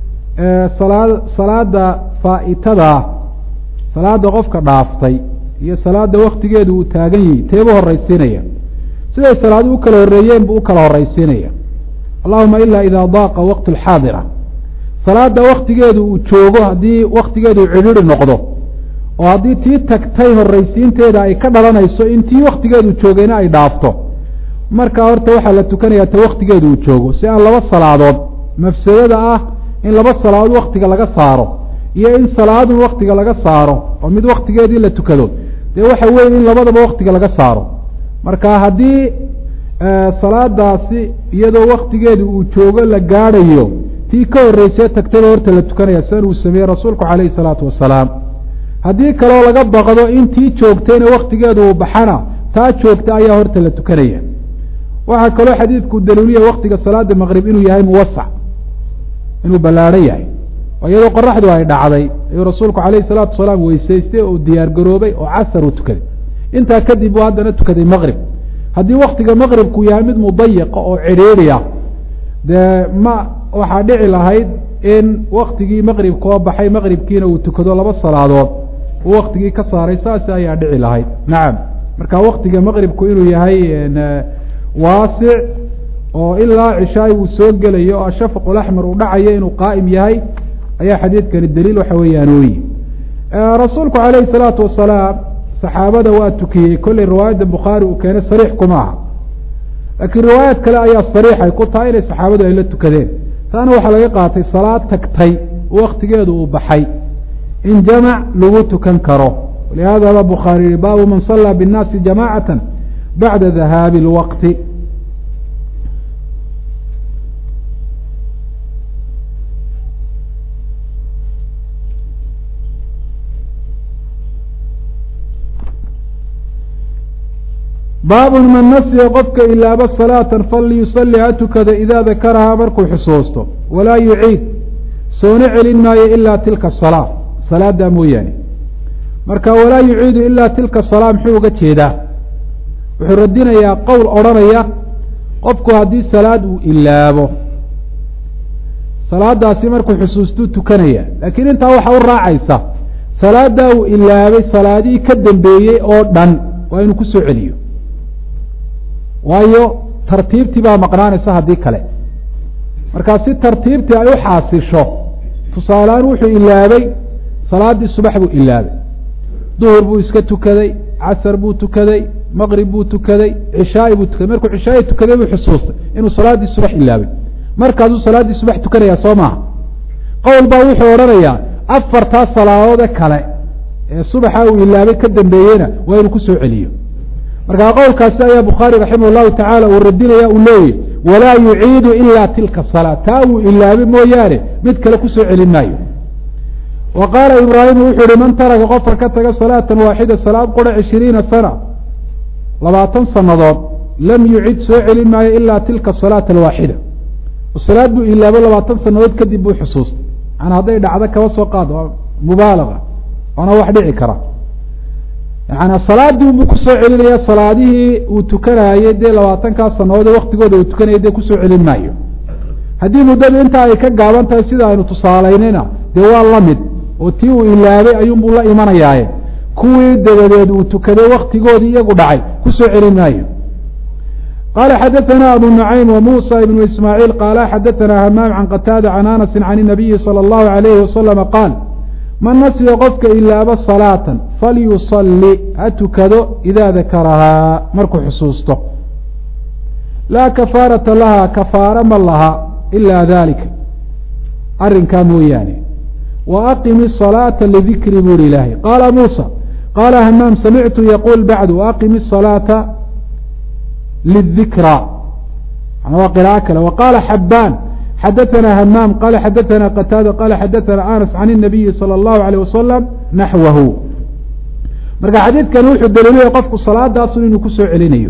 salaa salaada faa'itada salaada qofka dhaaftay iyo salaada waktigeedu uu taagan yahi teebu horraysiinaya siday salaadu u kala horreeyeen buu u kala horraysiinaya allahuma ilaa idaa daaqa waqtu alxaadira salaada waktigeedu uu joogo haddii waktigeedu uu cidhiri noqdo oo haddii tii tagtay horraysiinteeda ay ka dhalanayso in tii waktigeedu joogayna ay dhaafto marka horta waxaa la tukanayaa ta waktigeedu uu joogo si aan laba salaadood mafsadada ah in laba salaadood waktiga laga saaro iyo in salaadun waktiga laga saaro oo mid waktigeedii la tukado dee waxa weeye in labadaba waktiga laga saaro marka haddii salaadaasi iyadoo waktigeedu uu joogo la gaadhayo tii ka horreysee tagtayba horta la tukanaya sidan uu sameeyey rasuulku calayhi salaatu wasalaam haddii kaleo laga baqdo in tii joogtayna waktigeedu uu baxana taa joogta ayaa horta la tukanaya waxaa kaloo xadiidku daliiliya waktiga salaada maqrib inuu yahay muwasac inuu ballaadhan yahay oo iyadoo qoraxdu ay dhacday ayuu rasuulku calayhi salaatu wasalaam weysaystay oo diyaar garoobay oo casar uu tukaday intaa kadib uu haddana tukaday maqrib haddii waktiga maqribku yahay mid mudayiqa oo cidhiidhiya dee ma waxaa dhici lahayd in waktigii maqribka oo baxay maqribkiina uu tukado laba salaadood uu waktigii ka saaray saas ayaa dhici lahayd nacam marka waktiga maqribku inuu yahay waasic oo ilaa cishaay uu soo gelayo o ashafaq alaxmar uu dhacayo inuu qaa'im yahay ayaa xadiidkani daliil waxa weeyaan ooyi rasuulku calayhi salaatu wasalaam saxaabada waa tukiyey kolley riwaayadda bukhaari uu keenay sariix kuma aha laakiin riwaayaad kale ayaa sariix ay ku tahay inay saxaabadu ay la tukadeen taana waxaa laga qaatay salaad tagtay waktigeedu uu baxay in jamac lagu tukan karo walihada ba bukhaari yihi baabu man sallaa biاnnaasi jamacata bacda dahaabi اlwaqti baabun man nasiya qofka ilaaba salaatan falyusali ha tukada idaa dakarahaa markuu xusuusto walaa yuciid soona celin maayo ilaa tilka salaa salaada mooyaane marka walaa yuciidu ilaa tilka salaa muxuu uga jeedaa wuxuu radinayaa qowl odhanaya qofku haddii salaad uu ilaabo salaadaasi markuu xusuustuu tukanaya laakiin intaa waxa u raacaysa salaaddaa uu ilaabay salaadihii ka dambeeyey oo dhan waa inuu kusoo celiyo waayo tartiibtii baa maqnaanaysa haddii kale markaa si tartiibtii ay u xaasisho tusaaleaan wuxuu ilaabay salaaddii subax buu ilaabay duhur buu iska tukaday casar buu tukaday maqrib buu tukaday cishaai buu tukaday markuu cishaai tukaday buu xusuustay inuu salaaddii subax ilaabay markaasuu salaaddii subax tukanayaa soo maaha qowl baa wuxuu odhanayaa afartaa salaadoode kale ee subaxa uu ilaabay ka dambeeyeyna waa inuu kusoo celiyo markaa qowlkaasi ayaa bukhaari raximah llahu tacaala uu radinaya uu leeyahy walaa yuciidu ila tilka salaa taa uu ilaabay mooyaane mid kale kusoo celin maayo wa qaala ibraahimu wuxuu yihi man taraka qofka ka taga salaatan waaxida salaad qura cishiriina sana labaatan sanadood lam yucid soo celin maayo ilaa tilka salaata alwaaxida salaad buu ilaabo labaatan sanadood kadib buu xusuustay maana hadday dhacdo kaba soo qaad waa mubaalaga waana wax dhici kara yaani salaadii buu kusoo celinaya salaadihii uu tukanayey dee labaatankaa sanadood waktigooda uu tukanayay dee kusoo celin maayo haddii muddadu intaa ay ka gaaban tahay sida aynu tusaalaynayna dee waa la mid oo tii uu ilaabay ayuunbuu la imanayaaye kuwii dabadeed uu tukaday waktigoodii iyagu dhacay kusoo celin maayo qala xadaثna abu nucaym وmuسى ibn ismاعيil qala xadaثna hmaam can qataada can anasi can الnabiyi slى الlahu عalayhi waslama qaal man nasiya qofka ilaaba salaatan falyusali ha tukado idaa dakarahaa markuu xusuusto laa kafaarata laha kafaara ma laha ila dalika arrinkaa mooyaane wa aqimi الصalaaةa lidikri buri ilaahay qaala muusى qaala hamaam samictu yaquul bacdu aqimi الصalaaةa lidikra waa qiraaءo kale wa qaala xabaan xadaثna hmaam qala xadaثna qataada qala xadaثna anas can الnabiyi salى الlahu عalيه wasalam naxwahu marka xadiidkan wuxuu daliilaya qofku salaadaasu inuu kusoo celinayo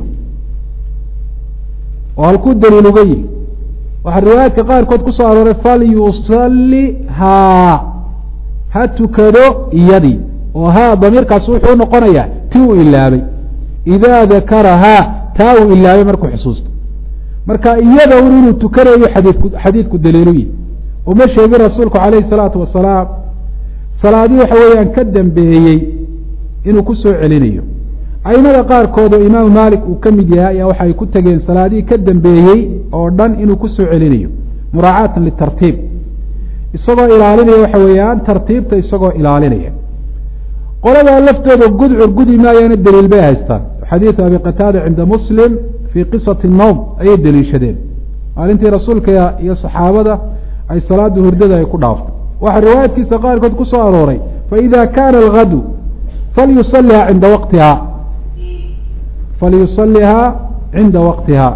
oo halkuu daliil uga yihi waxaa riwaayaadka qaarkood kusoo arooray falyusali haa ha tukado iyadii oo haa damiirkaas wuxuu noqonayaa ti uu ilaabay idaa dakarahaa taa uu ilaabay markuu xusuusto marka iyada un inuu tukanayo xadiidku xadiidku daliilu yihi uma sheegin rasuulku calayhi salaatu wasalaam salaadii waxa weeyaan ka dambeeyey inuu kusoo celinayo aimada qaarkood oo imaamu maalik uu ka mid yahay ayaa waxay ku tegeen salaadihii ka dambeeyey oo dhan inuu kusoo celinayo muraacaatan litartiib isagoo ilaalinaya waxa weeyaan tartiibta isagoo ilaalinaya qoladaa laftooda gudcur gudi maayaana daliil bay haystaan xadiidu abi qataada cinda muslim fii qisati nowm ayay deliishadeen maalintii rasuulka iyo saxaabada ay salaada hurdada ay ku dhaaftay waxaa riwaayadkiisa qaarkood ku soo arooray faida kaana algadu falyusaliha cinda waqtiha falyusalihaa cinda waqtiha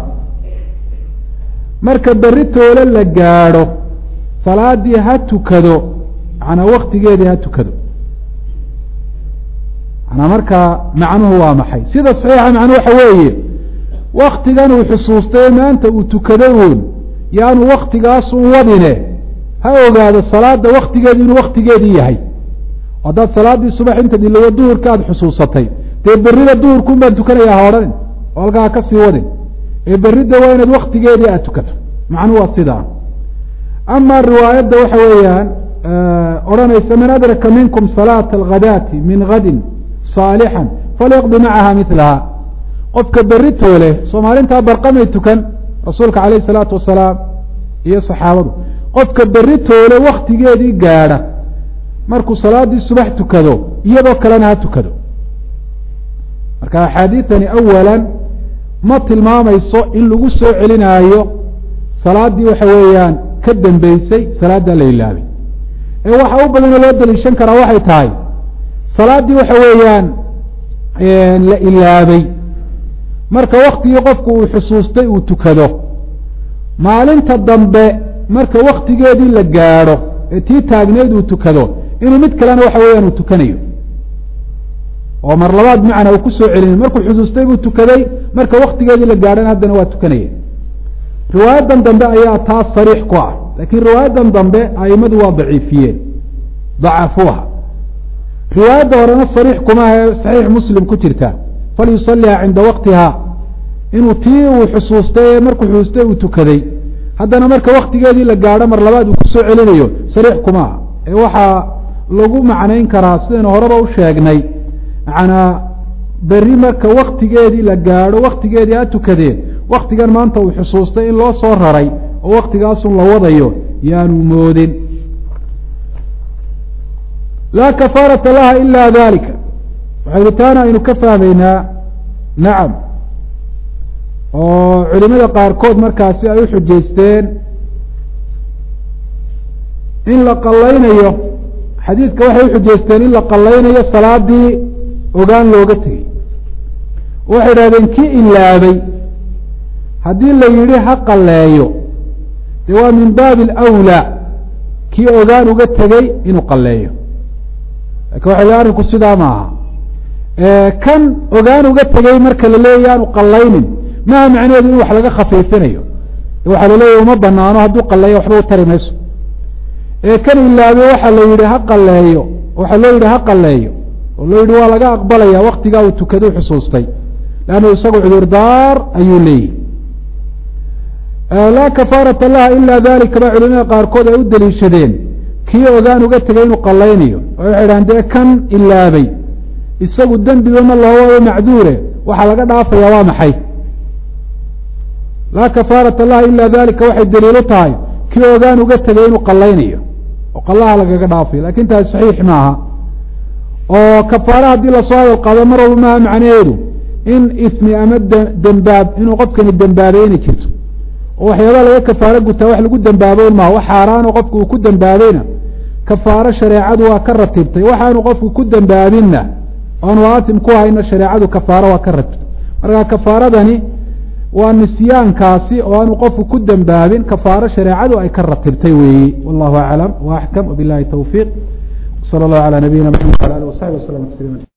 marka berri toole la gaadho salaadii ha tukado manaa waktigeedii ha tukado manaa markaa macnuhu waa maxay sida saxiixa macnuhu waxa weeye waktigan uu xusuustay maanta uu tukaday uun yaanu waktigaasun wadine ha ogaado salaada waktigeedu inuu waktigeedii yahay haddaad salaaddii subax intaad ilawo duhurka aada xusuusatay dee berrida duhurkuun baan tukanaya ha odhanin oo halkaa ha ka sii wadin ee berridda waa inaad waktigeedii aada tukato macnuhu waa sidaa ama riwaayadda waxa weeyaan odhanaysa man adraka minkum salaata alghadaati min gadin saalixan falyaqdi macaha milaha qofka berri toole soomaalintaa barqamay tukan rasuulka calayh isalaatu wasalaam iyo saxaabadu qofka berri toole waktigeedii gaadha markuu salaaddii subax tukado iyadoo kalena ha tukado marka axaadiidani awala ma tilmaamayso in lagu soo celinaayo salaaddii waxa weeyaan ka dambeysay salaaddaa la ilaabay ee waxa u badanoo loo daliishan karaa waxay tahay salaaddii waxa weeyaan la ilaabay marka waktigii qofku uu xusuustay uu tukado maalinta dambe marka waktigeedii la gaadho ee tii taagneyd uu tukado inuu mid kalena waxa weeyaan uu tukanayo oo mar labaad macnaa uu ku soo celinayo markuu xusuustay buu tukaday marka waktigeedii la gaadhana haddana waa tukanaya riwaayadan dambe ayaa taas sariix ku ah laakiin riwaayadan dambe aimadu waa daciifiyeen dacafuuha riwaayadda horena sariix kumaha ee saxiix muslim ku jirta falyusaliha cinda waktiha inuu tii uu xusuustay ee markuu xusuustay uu tukaday haddana marka waktigeedii la gaadho mar labaad uu kusoo celinayo sariix kumaha ee waxaa lagu macnayn karaa sidaynu horeba u sheegnay macnaa berri marka waktigeedii la gaadho waktigeedii ha tukadeen waktigan maanta uu xusuustay in loo soo raray oo waktigaasun la wadayo yaanu moodin laa kafaarata laha ila dalika waxaynu taana aynu ka fahmaynaa nacam oo culimada qaarkood markaasi ay u xujaysteen in la qallaynayo xadiidka waxay uxujaysteen in la qallaynayo salaadii ogaan looga tegey waxay idhahdeen kii ilaabay haddii la yidhi ha qalleeyo dee waa min baabi alawlaa kii ogaan uga tegey inuu qalleeyo lakin waxa le arrinku sidaa maaha kan ogaan uga tegey marka la leeyahy aanu qallaynin maha macnaheedu in wax laga khafiifinayo waxaa laleeyahy uma banaano hadduu qalleeyo waxba u tari mayso ee kan ilaabay waxaa la yidhi ha qalleeyo waxaa loo yidhi ha qalleeyo oo loo yidhi waa laga aqbalaya waktigaa uu tukadu xusuustay leannu isagu cudurdaar ayuu leeyihi laa kafaarata laha ila dalika ba culimada qaarkood ay u daliishadeen kii ogaan uga tegay inuu qallaynayo oo waxay dhahan dee kan ilaabay isagu dembiba ma loo wado macduure waxaa laga dhaafaya waa maxay laa kafaarata laha ila dalika waxay daliilu tahay kii ogaan uga tegay inuu qallaynayo oo qallaha lagaga dhaafayo lakin taasi saxiix maaha oo kafaara haddii lasoo hadal qaado mar walba maaha macnaheedu in ismi ama dembaab inuu qofkani dembaabay inay jirto oo waxyaabaa laga kafaaro gutaa wax lagu dembaabo un maha wax xaaraano qofku uu ku dembaabayna kafaaro shareecadu waa ka ratibtay waxaanu qofku ku dembaabinna aanu aatim ku hayna shareecadu kafaaro waa ka ratibtay marka kafaaradani waa nisyaankaasi oo aanu qofku ku dembaabin kafaaro shareecadu ay ka ratibtay weeyi wallahu aclam wa axkam wabilahi towfiiq sala allahu calaa nabiyina maxamed wala alih wasaxbi waslama tasliima